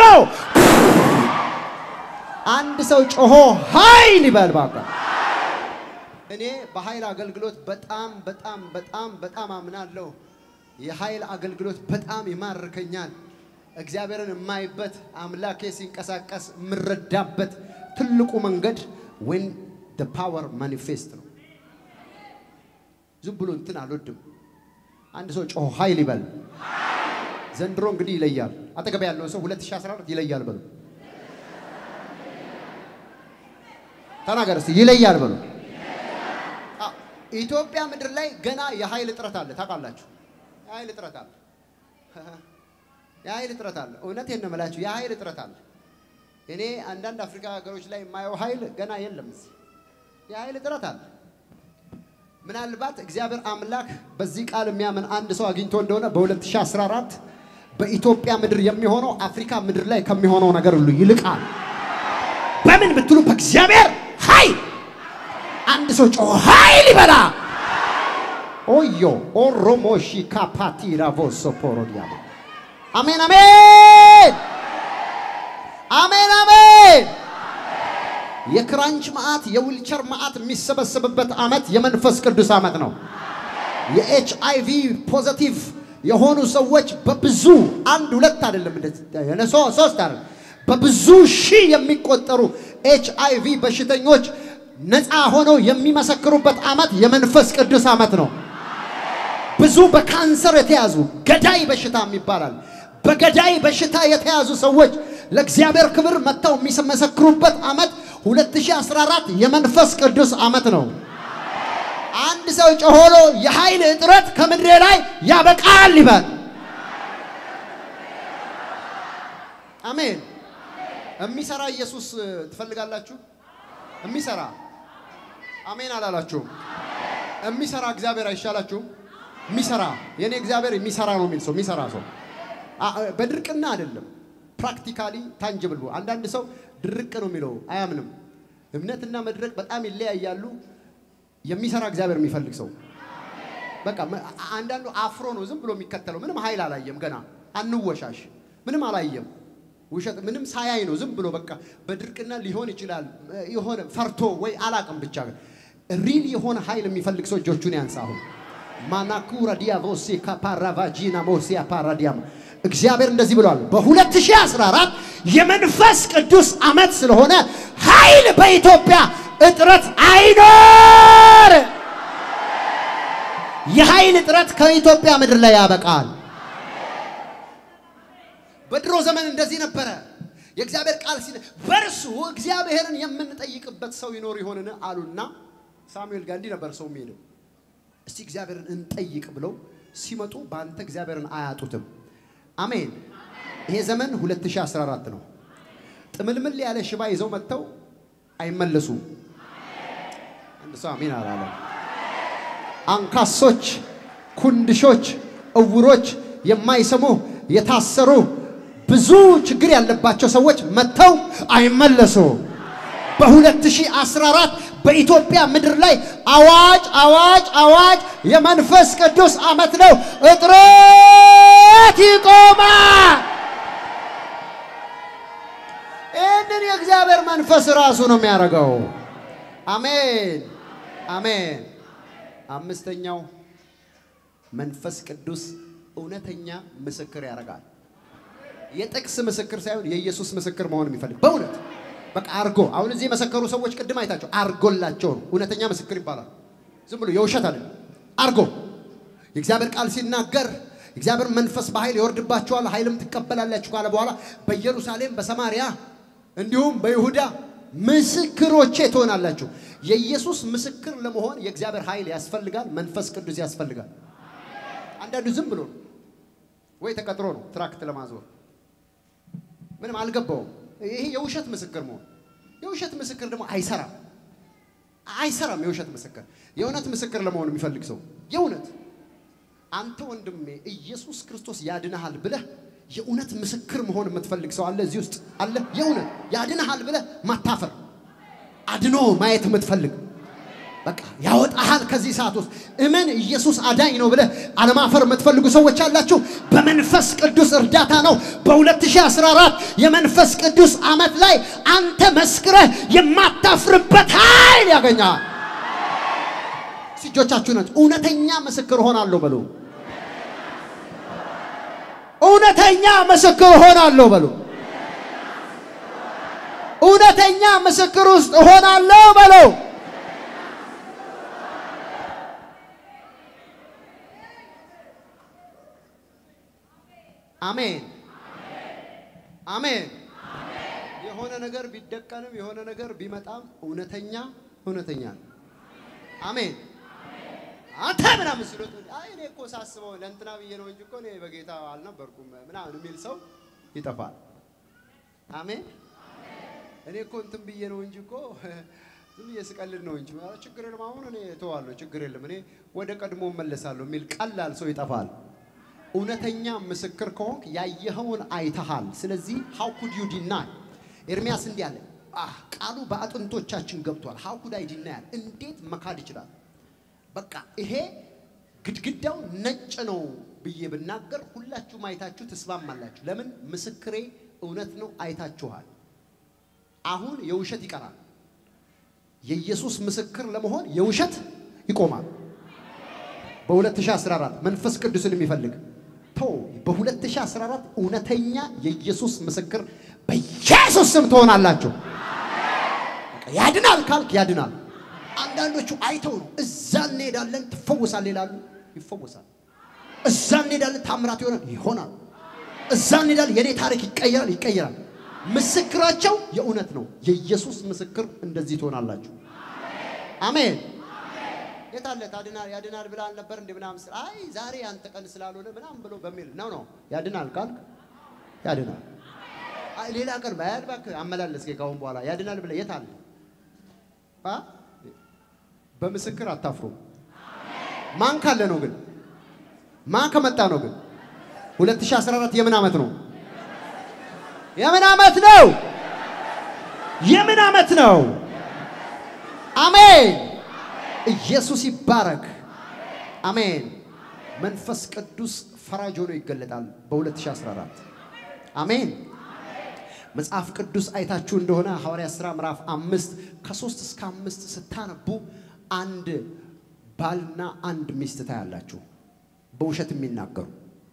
አንድ ሰው ጮሆ ኃይል ይበል ባካ። እኔ በኃይል አገልግሎት በጣም በጣም በጣም በጣም አምናለሁ። የኃይል አገልግሎት በጣም ይማርከኛል። እግዚአብሔርን የማይበት አምላኬ ሲንቀሳቀስ የምረዳበት ትልቁ መንገድ ዌን ደ ፓወር ማኒፌስት ነው። ዝም ብሎ እንትን አልወድም። አንድ ሰው ጮሆ ኃይል ይበል። ዘንድሮ እንግዲህ ይለያል። አጠገብ ያለው ሰው 2014 ይለያል በሉ። ተናገር እስቲ ይለያል በሉ። ኢትዮጵያ ምድር ላይ ገና የኃይል እጥረት አለ። ታውቃላችሁ? የኃይል እጥረት አለ። የኃይል እጥረት አለ። እውነቴን ነው የምላችሁ፣ የኃይል እጥረት አለ። እኔ አንዳንድ አፍሪካ ሀገሮች ላይ የማየው ኃይል ገና የለም። እዚህ የኃይል እጥረት አለ። ምናልባት እግዚአብሔር አምላክ በዚህ ቃል የሚያምን አንድ ሰው አግኝቶ እንደሆነ በ2014 በኢትዮጵያ ምድር የሚሆነው አፍሪካ ምድር ላይ ከሚሆነው ነገር ሁሉ ይልቃል። በምን ብትሉ በእግዚአብሔር ኃይል። አንድ ሰው ጮ ኃይል ይበላ። ኦዮ ኦሮሞሺ ካፓቲ ራቮሶ ፖሮዲያ አሜን አሜን አሜን አሜን። የክራንች መዓት የዊልቸር መዓት የሚሰበሰብበት ዓመት የመንፈስ ቅዱስ ዓመት ነው። የኤች አይ ቪ ፖዘቲቭ የሆኑ ሰዎች በብዙ አንድ ሁለት አይደለም እንደዚህ ሶስት አይደለም በብዙ ሺህ የሚቆጠሩ ኤች አይ ቪ በሽተኞች ነፃ ሆነው የሚመሰክሩበት ዓመት የመንፈስ ቅዱስ ዓመት ነው። ብዙ በካንሰር የተያዙ ገዳይ በሽታ ይባላል። በገዳይ በሽታ የተያዙ ሰዎች ለእግዚአብሔር ክብር መጥተው የሚመሰክሩበት ዓመት 2014 የመንፈስ ቅዱስ ዓመት ነው። አንድ ሰው ጮሆሎ የኃይል እጥረት ከምድሬ ላይ ያበቃል ይበል። አሜን። የሚሰራ ኢየሱስ ትፈልጋላችሁ? የሚሰራ አሜን አላላችሁም? የሚሰራ እግዚአብሔር አይሻላችሁም? የሚሰራ የኔ እግዚአብሔር የሚሰራ ነው የሚል ሰው የሚሰራ ሰው በድርቅና አይደለም ፕራክቲካሊ ታንጅብል አንዳንድ ሰው ድርቅ ነው የሚለው አያምንም። እምነትና መድረክ በጣም ይለያያሉ። የሚሰራ እግዚአብሔር የሚፈልግ ሰው በቃ አንዳንዱ አፍሮ ነው ዝም ብሎ የሚከተለው ምንም ኃይል አላየም። ገና አንወሻሽ፣ ምንም አላየም። ውሸት ምንም ሳያይ ነው ዝም ብሎ በቃ በድርቅና ሊሆን ይችላል የሆነ ፈርቶ ወይ አላቅም ብቻ ሪል የሆነ ኃይል የሚፈልግ ሰው እጆቹን ያንሳ። አሁን ማናኩራ ዲያቮሴ ካፓራቫጂና ሞሲያ ፓራዲያማ እግዚአብሔር እንደዚህ ብሏል። በ2014 የመንፈስ ቅዱስ ዓመት ስለሆነ ኃይል በኢትዮጵያ እጥረት አይኖር። የኃይል እጥረት ከኢትዮጵያ ምድር ላይ ያበቃል። በድሮ ዘመን እንደዚህ ነበረ። የእግዚአብሔር ቃል ሲል በእርሱ እግዚአብሔርን የምንጠይቅበት ሰው ይኖር ይሆንን አሉና ሳሙኤል ጋር እንዲህ ነበር ሰው የሚሄደው። እስቲ እግዚአብሔርን እንጠይቅ ብለው ሲመጡ በአንተ እግዚአብሔርን አያጡትም። አሜን። ይሄ ዘመን 2014 ነው። ጥምልምል ያለ ሽባ ይዘው መጥተው አይመለሱም። አንድ ሰው አሜን አላለም። አንካሶች፣ ኩንድሾች፣ እውሮች፣ የማይሰሙ የታሰሩ ብዙ ችግር ያለባቸው ሰዎች መጥተው አይመለሱ። በ2014 በኢትዮጵያ ምድር ላይ አዋጅ አዋጅ አዋጅ! የመንፈስ ቅዱስ ዓመት ነው። እጥረት ይቆማል። ይህንን የእግዚአብሔር መንፈስ ራሱ ነው የሚያደርገው። አሜን አሜን። አምስተኛው መንፈስ ቅዱስ እውነተኛ ምስክር ያደርጋል። የጥቅስ ምስክር ሳይሆን የኢየሱስ ምስክር መሆን የሚፈልግ በእውነት በቃ አርጎ አሁን እዚህ የመሰከሩ ሰዎች ቅድም አይታቸው አርጎላቸው ነው እውነተኛ ምስክር ይባላል። ዝም ብሎ የውሸት አለ አርጎ የእግዚአብሔር ቃል ሲናገር እግዚአብሔር መንፈስ በኃይል ይወርድባችኋል፣ ኃይልም ትቀበላላችሁ ካለ በኋላ በኢየሩሳሌም በሰማርያ እንዲሁም በይሁዳ ምስክሮቼ ትሆናላችሁ። የኢየሱስ ምስክር ለመሆን የእግዚአብሔር ኃይል ያስፈልጋል፣ መንፈስ ቅዱስ ያስፈልጋል። አንዳንዱ ዝም ብሎ ነው ወይ ተቀጥሮ ነው ትራክት ለማዞር ምንም አልገባውም። ይሄ የውሸት ምስክር መሆን የውሸት ምስክር ደግሞ አይሰራም፣ አይሰራም። የውሸት ምስክር የእውነት ምስክር ለመሆን የሚፈልግ ሰው የእውነት አንተ ወንድሜ ኢየሱስ ክርስቶስ ያድንሃል ብለህ የእውነት ምስክር መሆን የምትፈልግ ሰው አለ እዚህ ውስጥ አለ። የእውነት ያድንሃል ብለህ ማታፈር አድኖ ማየት የምትፈልግ በቃ ያወጣሃል ከዚህ ሰዓት ውስጥ እመን ኢየሱስ አዳኝ ነው ብለህ አለማፈር የምትፈልጉ ሰዎች አላችሁ። በመንፈስ ቅዱስ እርዳታ ነው በ2014 የመንፈስ ቅዱስ ዓመት ላይ አንተ መስክረህ የማታፍርበት ኃይል ያገኛል። እጆቻችሁ ናቸው። እውነተኛ ምስክር ሆናለሁ በሉ። እውነተኛ ምስክር ሆናለሁ በሉ። እውነተኛ ምስክር ውስጥ ሆናለሁ በሉ። አሜን አሜን። የሆነ ነገር ቢደቀንም የሆነ ነገር ቢመጣም እውነተኛ እውነተኛ ነው። አሜን። አንተ ምናምን ስሎት አይ እኔ እኮ ሳስበው ለእንትና ብዬ ነው እንጂ እኮ እኔ በጌታ አልነበርኩም ምናምን የሚል ሰው ይጠፋል። አሜን። እኔ እኮ እንትን ብዬ ነው እንጂ እኮ ዝም ብዬ ስቀልድ ነው እንጂ ችግር የለም አሁን እኔ እተዋለሁ፣ ችግር የለም እኔ ወደ ቀድሞ እመለሳለሁ የሚል ቀላል ሰው ይጠፋል። እውነተኛ ምስክር ከሆንክ ያየኸውን አይተሃል። ስለዚህ ሃው ኩድ ዩ ዲናይ? ኤርሚያስ እንዲህ አለ፣ አህ ቃሉ በአጥንቶቻችን ገብቷል። ሃው ኩድ አይ ዲናያል? እንዴት መካድ ይችላል? በቃ ይሄ ግድግዳው ነጭ ነው ብዬ ብናገር ሁላችሁም አይታችሁ ትስማማላችሁ። ለምን? ምስክሬ እውነት ነው፣ አይታችኋል። አሁን የውሸት ይቀራል። የኢየሱስ ምስክር ለመሆን የውሸት ይቆማል። በ2014 መንፈስ ቅዱስን የሚፈልግ ተው። በ2014 እውነተኛ የኢየሱስ ምስክር በኢየሱስ ስም ትሆናላችሁ። ያድናል ካልክ ያድናል። አንዳንዶቹ አይተው ነው እዛ እንሄዳለን ትፈወሳል ይላሉ፣ ይፈወሳል። እዛ እንሄዳለን ታምራት ይሆናል፣ ይሆናል። እዛ እንሄዳለን የኔ ታሪክ ይቀየራል፣ ይቀየራል። ምስክራቸው የእውነት ነው። የኢየሱስ ምስክር እንደዚህ ትሆናላችሁ። አሜን። የታለ ታድናል ያድናል ብላ አልነበር እንዴ ምናምን ስል አይ ዛሬ አንተ ቀን ስላልሆነ ምናምን ብሎ በሚል ነው ነው ያድናል ካልክ ያድናል። አይ ሌላ ቀን ባያል እባክህ አመላለስ ከአሁን በኋላ ያድናል ብለህ የት አለ? አ በምስክር አታፍሩም። ማን ካለ ነው ግን? ማን ከመጣ ነው ግን? 2014 የምን ዓመት ነው? የምን ዓመት ነው? የምን ዓመት ነው? አሜን። ኢየሱስ ይባረክ። አሜን። መንፈስ ቅዱስ ፈራጅ ሆኖ ይገለጣል በ2014 አሜን። መጽሐፍ ቅዱስ አይታችሁ እንደሆነ ሐዋርያ ሥራ ምዕራፍ አምስት ከሶስት እስከ አምስት ስታነቡ አንድ ባልና አንድ ሚስት ታያላችሁ በውሸት የሚናገሩ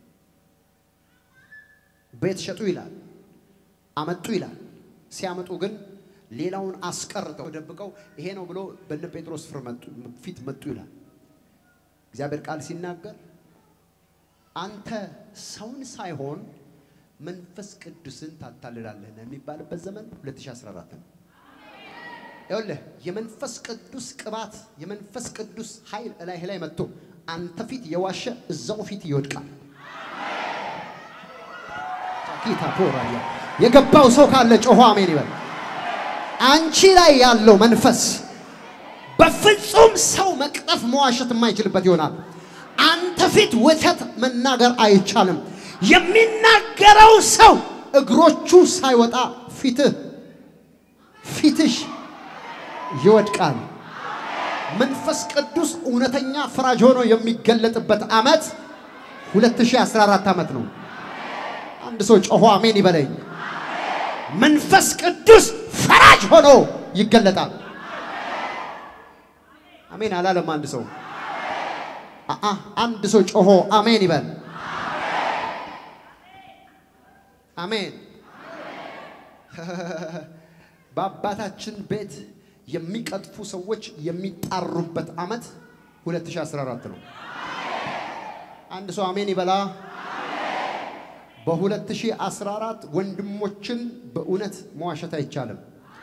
ቤት ሸጡ ይላል፣ አመጡ ይላል። ሲያመጡ ግን ሌላውን አስቀርተው ደብቀው ይሄ ነው ብሎ በነ ጴጥሮስ ፊት መጡ ይላል። እግዚአብሔር ቃል ሲናገር አንተ ሰውን ሳይሆን መንፈስ ቅዱስን ታታልላለህ የሚባልበት ዘመን 2014 ነው። ይኸውልህ የመንፈስ ቅዱስ ቅባት የመንፈስ ቅዱስ ኃይል እላይህ ላይ መጥቶ አንተ ፊት የዋሸ እዛው ፊት ይወድቃል። ጌታ ፖራያ የገባው ሰው ካለ ጮሆ አሜን ይበል። አንቺ ላይ ያለው መንፈስ በፍጹም ሰው መቅጠፍ መዋሸት የማይችልበት ይሆናል። አንተ ፊት ወተት መናገር አይቻልም። የሚናገረው ሰው እግሮቹ ሳይወጣ ፊትህ ፊትሽ ይወድቃል። መንፈስ ቅዱስ እውነተኛ ፈራጅ ሆኖ የሚገለጥበት ዓመት 2014 ዓመት ነው። አንድ ሰው ጮሆ አሜን ይበለኝ። መንፈስ ቅዱስ ፈራጅ ሆኖ ይገለጣል። አሜን አላለም አንድ ሰው አአ አንድ ሰው ጮሆ አሜን ይበል። አሜን። በአባታችን ቤት የሚቀጥፉ ሰዎች የሚጣሩበት ዓመት 2014 ነው። አንድ ሰው አሜን ይበላ። በ2014 ወንድሞችን በእውነት መዋሸት አይቻልም።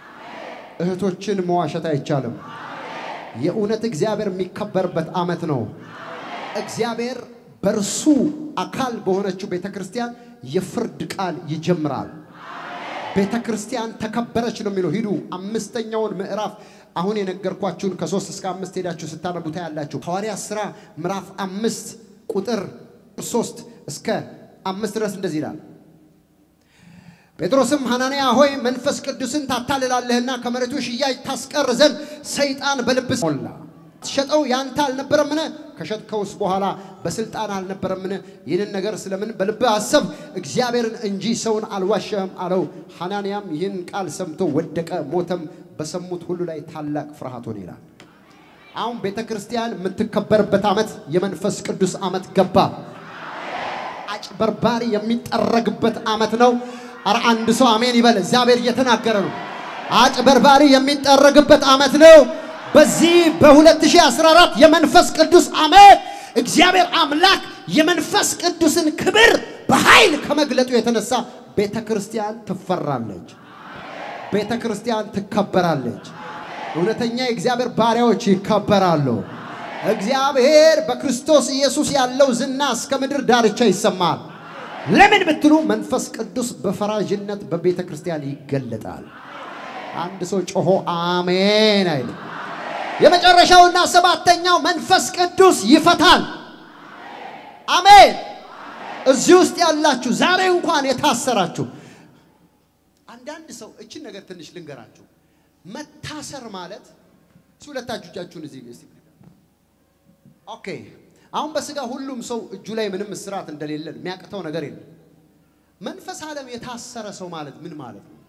እህቶችን መዋሸት አይቻልም። የእውነት እግዚአብሔር የሚከበርበት ዓመት ነው። እግዚአብሔር በእርሱ አካል በሆነችው ቤተ ክርስቲያን የፍርድ ቃል ይጀምራል። ቤተ ክርስቲያን ተከበረች ነው የሚለው። ሂዱ አምስተኛውን ምዕራፍ አሁን የነገርኳችሁን ከሶስት እስከ አምስት ሄዳችሁ ስታነቡ ታያላችሁ። ሐዋርያት ሥራ ምዕራፍ አምስት ቁጥር ሶስት እስከ አምስት ድረስ እንደዚህ ይላል። ጴጥሮስም ሐናንያ ሆይ መንፈስ ቅዱስን ታታልላለህና ከመሬቱ ሽያጭ ታስቀር ዘንድ ሰይጣን በልብስ ሞላ። ሸጠው ያንተ አልነበረምን? ከሸጥከውስ በኋላ በስልጣን አልነበረምን? ይህንን ነገር ስለምን በልብህ አሰብ? እግዚአብሔርን እንጂ ሰውን አልዋሸህም አለው። ሐናንያም ይህን ቃል ሰምቶ ወደቀ፣ ሞተም። በሰሙት ሁሉ ላይ ታላቅ ፍርሃት ሆነ ይላል። አሁን ቤተ ክርስቲያን የምትከበርበት ዓመት የመንፈስ ቅዱስ ዓመት ገባ። አጭበርባሪ የሚጠረግበት ዓመት ነው። ኧረ አንድ ሰው አሜን ይበል። እግዚአብሔር እየተናገረ ነው። አጭበርባሪ የሚጠረግበት ዓመት ነው። በዚህ በ2014 የመንፈስ ቅዱስ ዓመት እግዚአብሔር አምላክ የመንፈስ ቅዱስን ክብር በኃይል ከመግለጡ የተነሳ ቤተ ክርስቲያን ትፈራለች። ቤተ ክርስቲያን ትከበራለች። እውነተኛ የእግዚአብሔር ባሪያዎች ይከበራሉ። እግዚአብሔር በክርስቶስ ኢየሱስ ያለው ዝና እስከ ምድር ዳርቻ ይሰማል። ለምን ብትሉ መንፈስ ቅዱስ በፈራጅነት በቤተ ክርስቲያን ይገለጣል። አንድ ሰው ጮሆ አሜን አይል። የመጨረሻውና ሰባተኛው መንፈስ ቅዱስ ይፈታል። አሜን። እዚህ ውስጥ ያላችሁ ዛሬ እንኳን የታሰራችሁ አንዳንድ ሰው እችን ነገር ትንሽ ልንገራችሁ። መታሰር ማለት እሱ ሁለታችሁ እጃችሁን እዚህ እስቲ ኦኬ። አሁን በስጋ ሁሉም ሰው እጁ ላይ ምንም እስራት እንደሌለን የሚያቅተው ነገር የለም። መንፈስ ዓለም የታሰረ ሰው ማለት ምን ማለት ነው?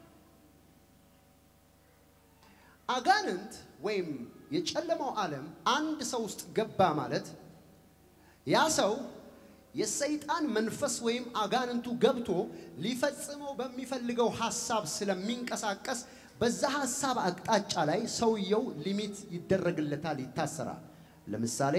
አጋንንት ወይም የጨለማው ዓለም አንድ ሰው ውስጥ ገባ ማለት ያ ሰው የሰይጣን መንፈስ ወይም አጋንንቱ ገብቶ ሊፈጽመው በሚፈልገው ሐሳብ ስለሚንቀሳቀስ በዛ ሐሳብ አቅጣጫ ላይ ሰውየው ሊሚት ይደረግለታል፣ ይታሰራል። ለምሳሌ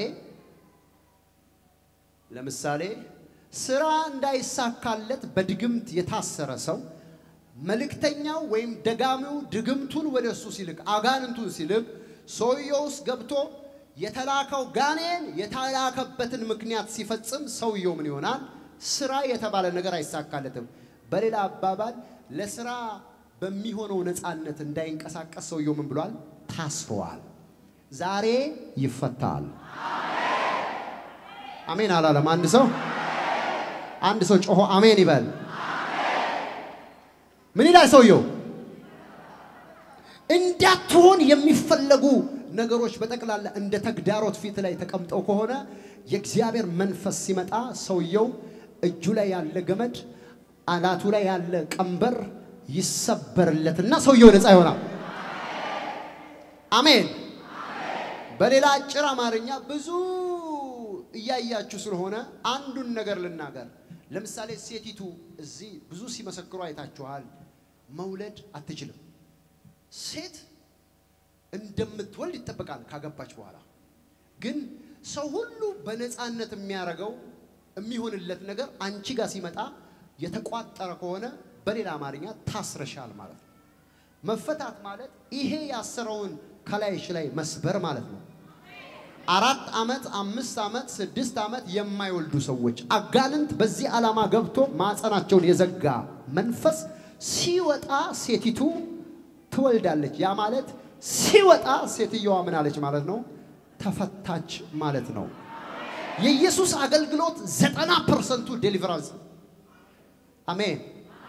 ለምሳሌ ስራ እንዳይሳካለት በድግምት የታሰረ ሰው መልእክተኛው ወይም ደጋሚው ድግምቱን ወደ እሱ ሲልክ አጋንንቱን ሲልክ ሰውየው ውስጥ ገብቶ የተላከው ጋኔን የተላከበትን ምክንያት ሲፈጽም ሰውየው ምን ይሆናል? ስራ የተባለ ነገር አይሳካለትም። በሌላ አባባል ለስራ በሚሆነው ነፃነት እንዳይንቀሳቀስ ሰውየው ምን ብሏል? ታስሯል። ዛሬ ይፈታል። አሜን አላለም? አንድ ሰው አንድ ሰው ጮሆ አሜን ይበል። ምን ይላል ሰውየው? እንዳትሆን የሚፈለጉ ነገሮች በጠቅላላ እንደ ተግዳሮት ፊት ላይ ተቀምጠው ከሆነ የእግዚአብሔር መንፈስ ሲመጣ ሰውየው እጁ ላይ ያለ ገመድ፣ አናቱ ላይ ያለ ቀንበር ይሰበርለትና ሰውየው ነፃ ይሆናል። አሜን። በሌላ አጭር አማርኛ ብዙ እያያችሁ ስለሆነ አንዱን ነገር ልናገር። ለምሳሌ ሴቲቱ እዚህ ብዙ ሲመሰክሩ አይታችኋል። መውለድ አትችልም። ሴት እንደምትወልድ ይጠበቃል ካገባች በኋላ። ግን ሰው ሁሉ በነፃነት የሚያደርገው የሚሆንለት ነገር አንቺ ጋር ሲመጣ የተቋጠረ ከሆነ በሌላ አማርኛ ታስረሻል ማለት ነው። መፈታት ማለት ይሄ ያሰረውን ከላይሽ ላይ መስበር ማለት ነው። አራት ዓመት፣ አምስት ዓመት፣ ስድስት ዓመት የማይወልዱ ሰዎች አጋንንት በዚህ ዓላማ ገብቶ ማፀናቸውን የዘጋ መንፈስ ሲወጣ ሴቲቱ ትወልዳለች። ያ ማለት ሲወጣ ሴትየዋ ምን አለች ማለት ነው? ተፈታች ማለት ነው። የኢየሱስ አገልግሎት ዘጠና ፐርሰንቱ ዴሊቨራንስ አሜን።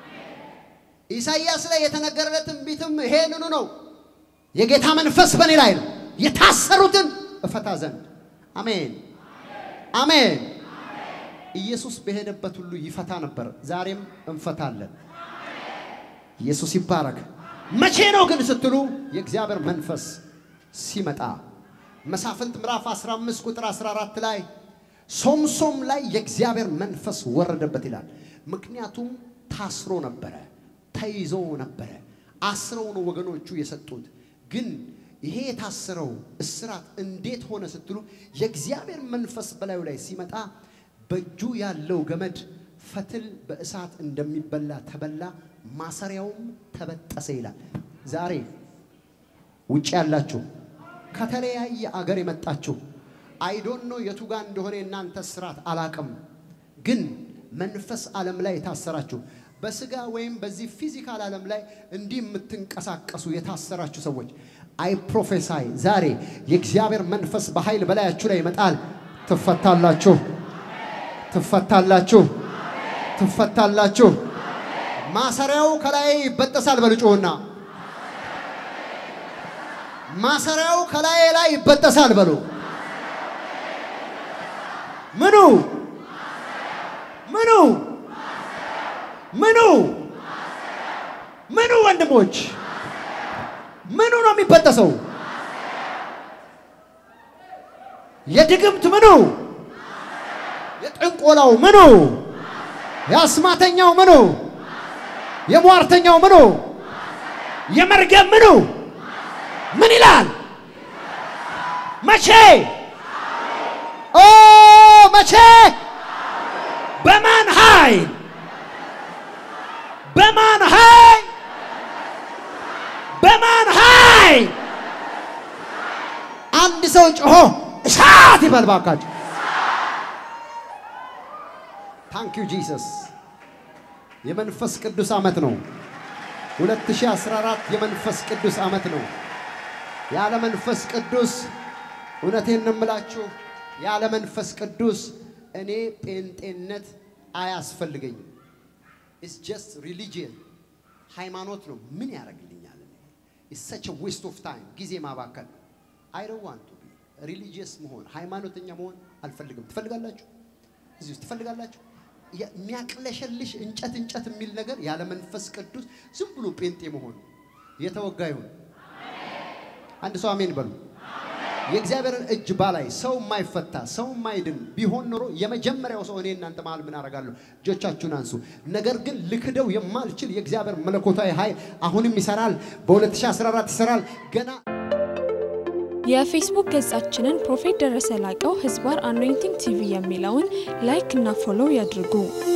ኢሳይያስ ላይ የተነገረለት ትንቢትም ይሄንኑ ነው። የጌታ መንፈስ በእኔ ላይ ነው፣ የታሰሩትን እፈታ ዘንድ። አሜን አሜን። ኢየሱስ በሄደበት ሁሉ ይፈታ ነበር። ዛሬም እንፈታለን። ኢየሱስ ይባረክ። መቼ ነው ግን ስትሉ የእግዚአብሔር መንፈስ ሲመጣ መሳፍንት ምዕራፍ 15 ቁጥር 14 ላይ ሶምሶም ላይ የእግዚአብሔር መንፈስ ወረደበት ይላል። ምክንያቱም ታስሮ ነበረ፣ ተይዞ ነበረ። አስረው ነው ወገኖቹ የሰጡት። ግን ይሄ የታሰረው እስራት እንዴት ሆነ ስትሉ የእግዚአብሔር መንፈስ በላዩ ላይ ሲመጣ በእጁ ያለው ገመድ ፈትል በእሳት እንደሚበላ ተበላ፣ ማሰሪያውም ተበጠሰ ይላል። ዛሬ ውጭ ያላችሁ ከተለያየ አገር የመጣችሁ አይዶን ነው የቱ ጋር እንደሆነ የእናንተ ስራት አላቅም። ግን መንፈስ ዓለም ላይ የታሰራችሁ በስጋ ወይም በዚህ ፊዚካል ዓለም ላይ እንዲህ የምትንቀሳቀሱ የታሰራችሁ ሰዎች አይ ፕሮፌሳይ ዛሬ የእግዚአብሔር መንፈስ በኃይል በላያችሁ ላይ ይመጣል። ትፈታላችሁ፣ ትፈታላችሁ፣ ትፈታላችሁ። ማሰሪያው ከላይ ይበጠሳል። በልጮና ማሰሪያው ከላይ ላይ ይበጠሳል በሉ። ምኑ ምኑ ምኑ ምኑ ወንድሞች ምኑ ነው የሚበጠሰው? የድግምት ምኑ፣ የጥንቆላው ምኑ፣ የአስማተኛው ምኑ፣ የሟርተኛው ምኑ፣ የመርገም ምኑ ምን ይላል? መቼ ኦ መቼ በማን ኃይል በማን ኃይል በማን ኃይል? አንድ ሰው ጮሆ እሳት ይበል ባካችሁ። ታንክ ዩ ጂሰስ። የመንፈስ ቅዱስ ዓመት ነው። 2014 የመንፈስ ቅዱስ ዓመት ነው። ያለ መንፈስ ቅዱስ እውነቴን ነው የምላችሁ፣ ያለ መንፈስ ቅዱስ እኔ ጴንጤነት አያስፈልገኝም። ኢትስ ጀስት ሪሊጂየን ሃይማኖት ነው። ምን ያደርግልኛል? ኢትስ ሰች ዌስት ኦፍ ታይም ጊዜ ማባከል። አይ ዶንት ዋንት ቱ ቢ ሪሊጂየስ መሆን ሃይማኖተኛ መሆን አልፈልግም። ትፈልጋላችሁ? እዚህ ውስጥ ትፈልጋላችሁ? የሚያቅለሸልሽ እንጨት እንጨት የሚል ነገር ያለ መንፈስ ቅዱስ ዝም ብሎ ጴንጤ መሆን የተወጋ ይሁን። አንድ ሰው አሜን በሉ። የእግዚአብሔርን እጅ ባላይ ሰው የማይፈታ ሰው የማይድን ቢሆን ኖሮ የመጀመሪያው ሰው እኔ እናንተ መሃል ምን አደርጋለሁ? እጆቻችሁን አንሱ። ነገር ግን ልክደው የማልችል የእግዚአብሔር መለኮታዊ ኃይል አሁንም ይሰራል። በ2014 ይሰራል ገና የፌስቡክ ገጻችንን ፕሮፌት ደረሰ ላቀው ህዝባር አኖይንቲንግ ቲቪ የሚለውን ላይክ እና ፎሎው ያድርጉ።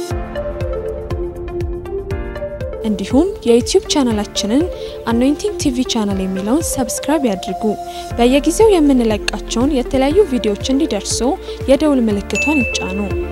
እንዲሁም የዩቲዩብ ቻናላችንን አኖይንቲንግ ቲቪ ቻናል የሚለውን ሰብስክራይብ ያድርጉ። በየጊዜው የምንለቃቸውን የተለያዩ ቪዲዮዎች እንዲደርሱ የደውል ምልክቷን ይጫኑ።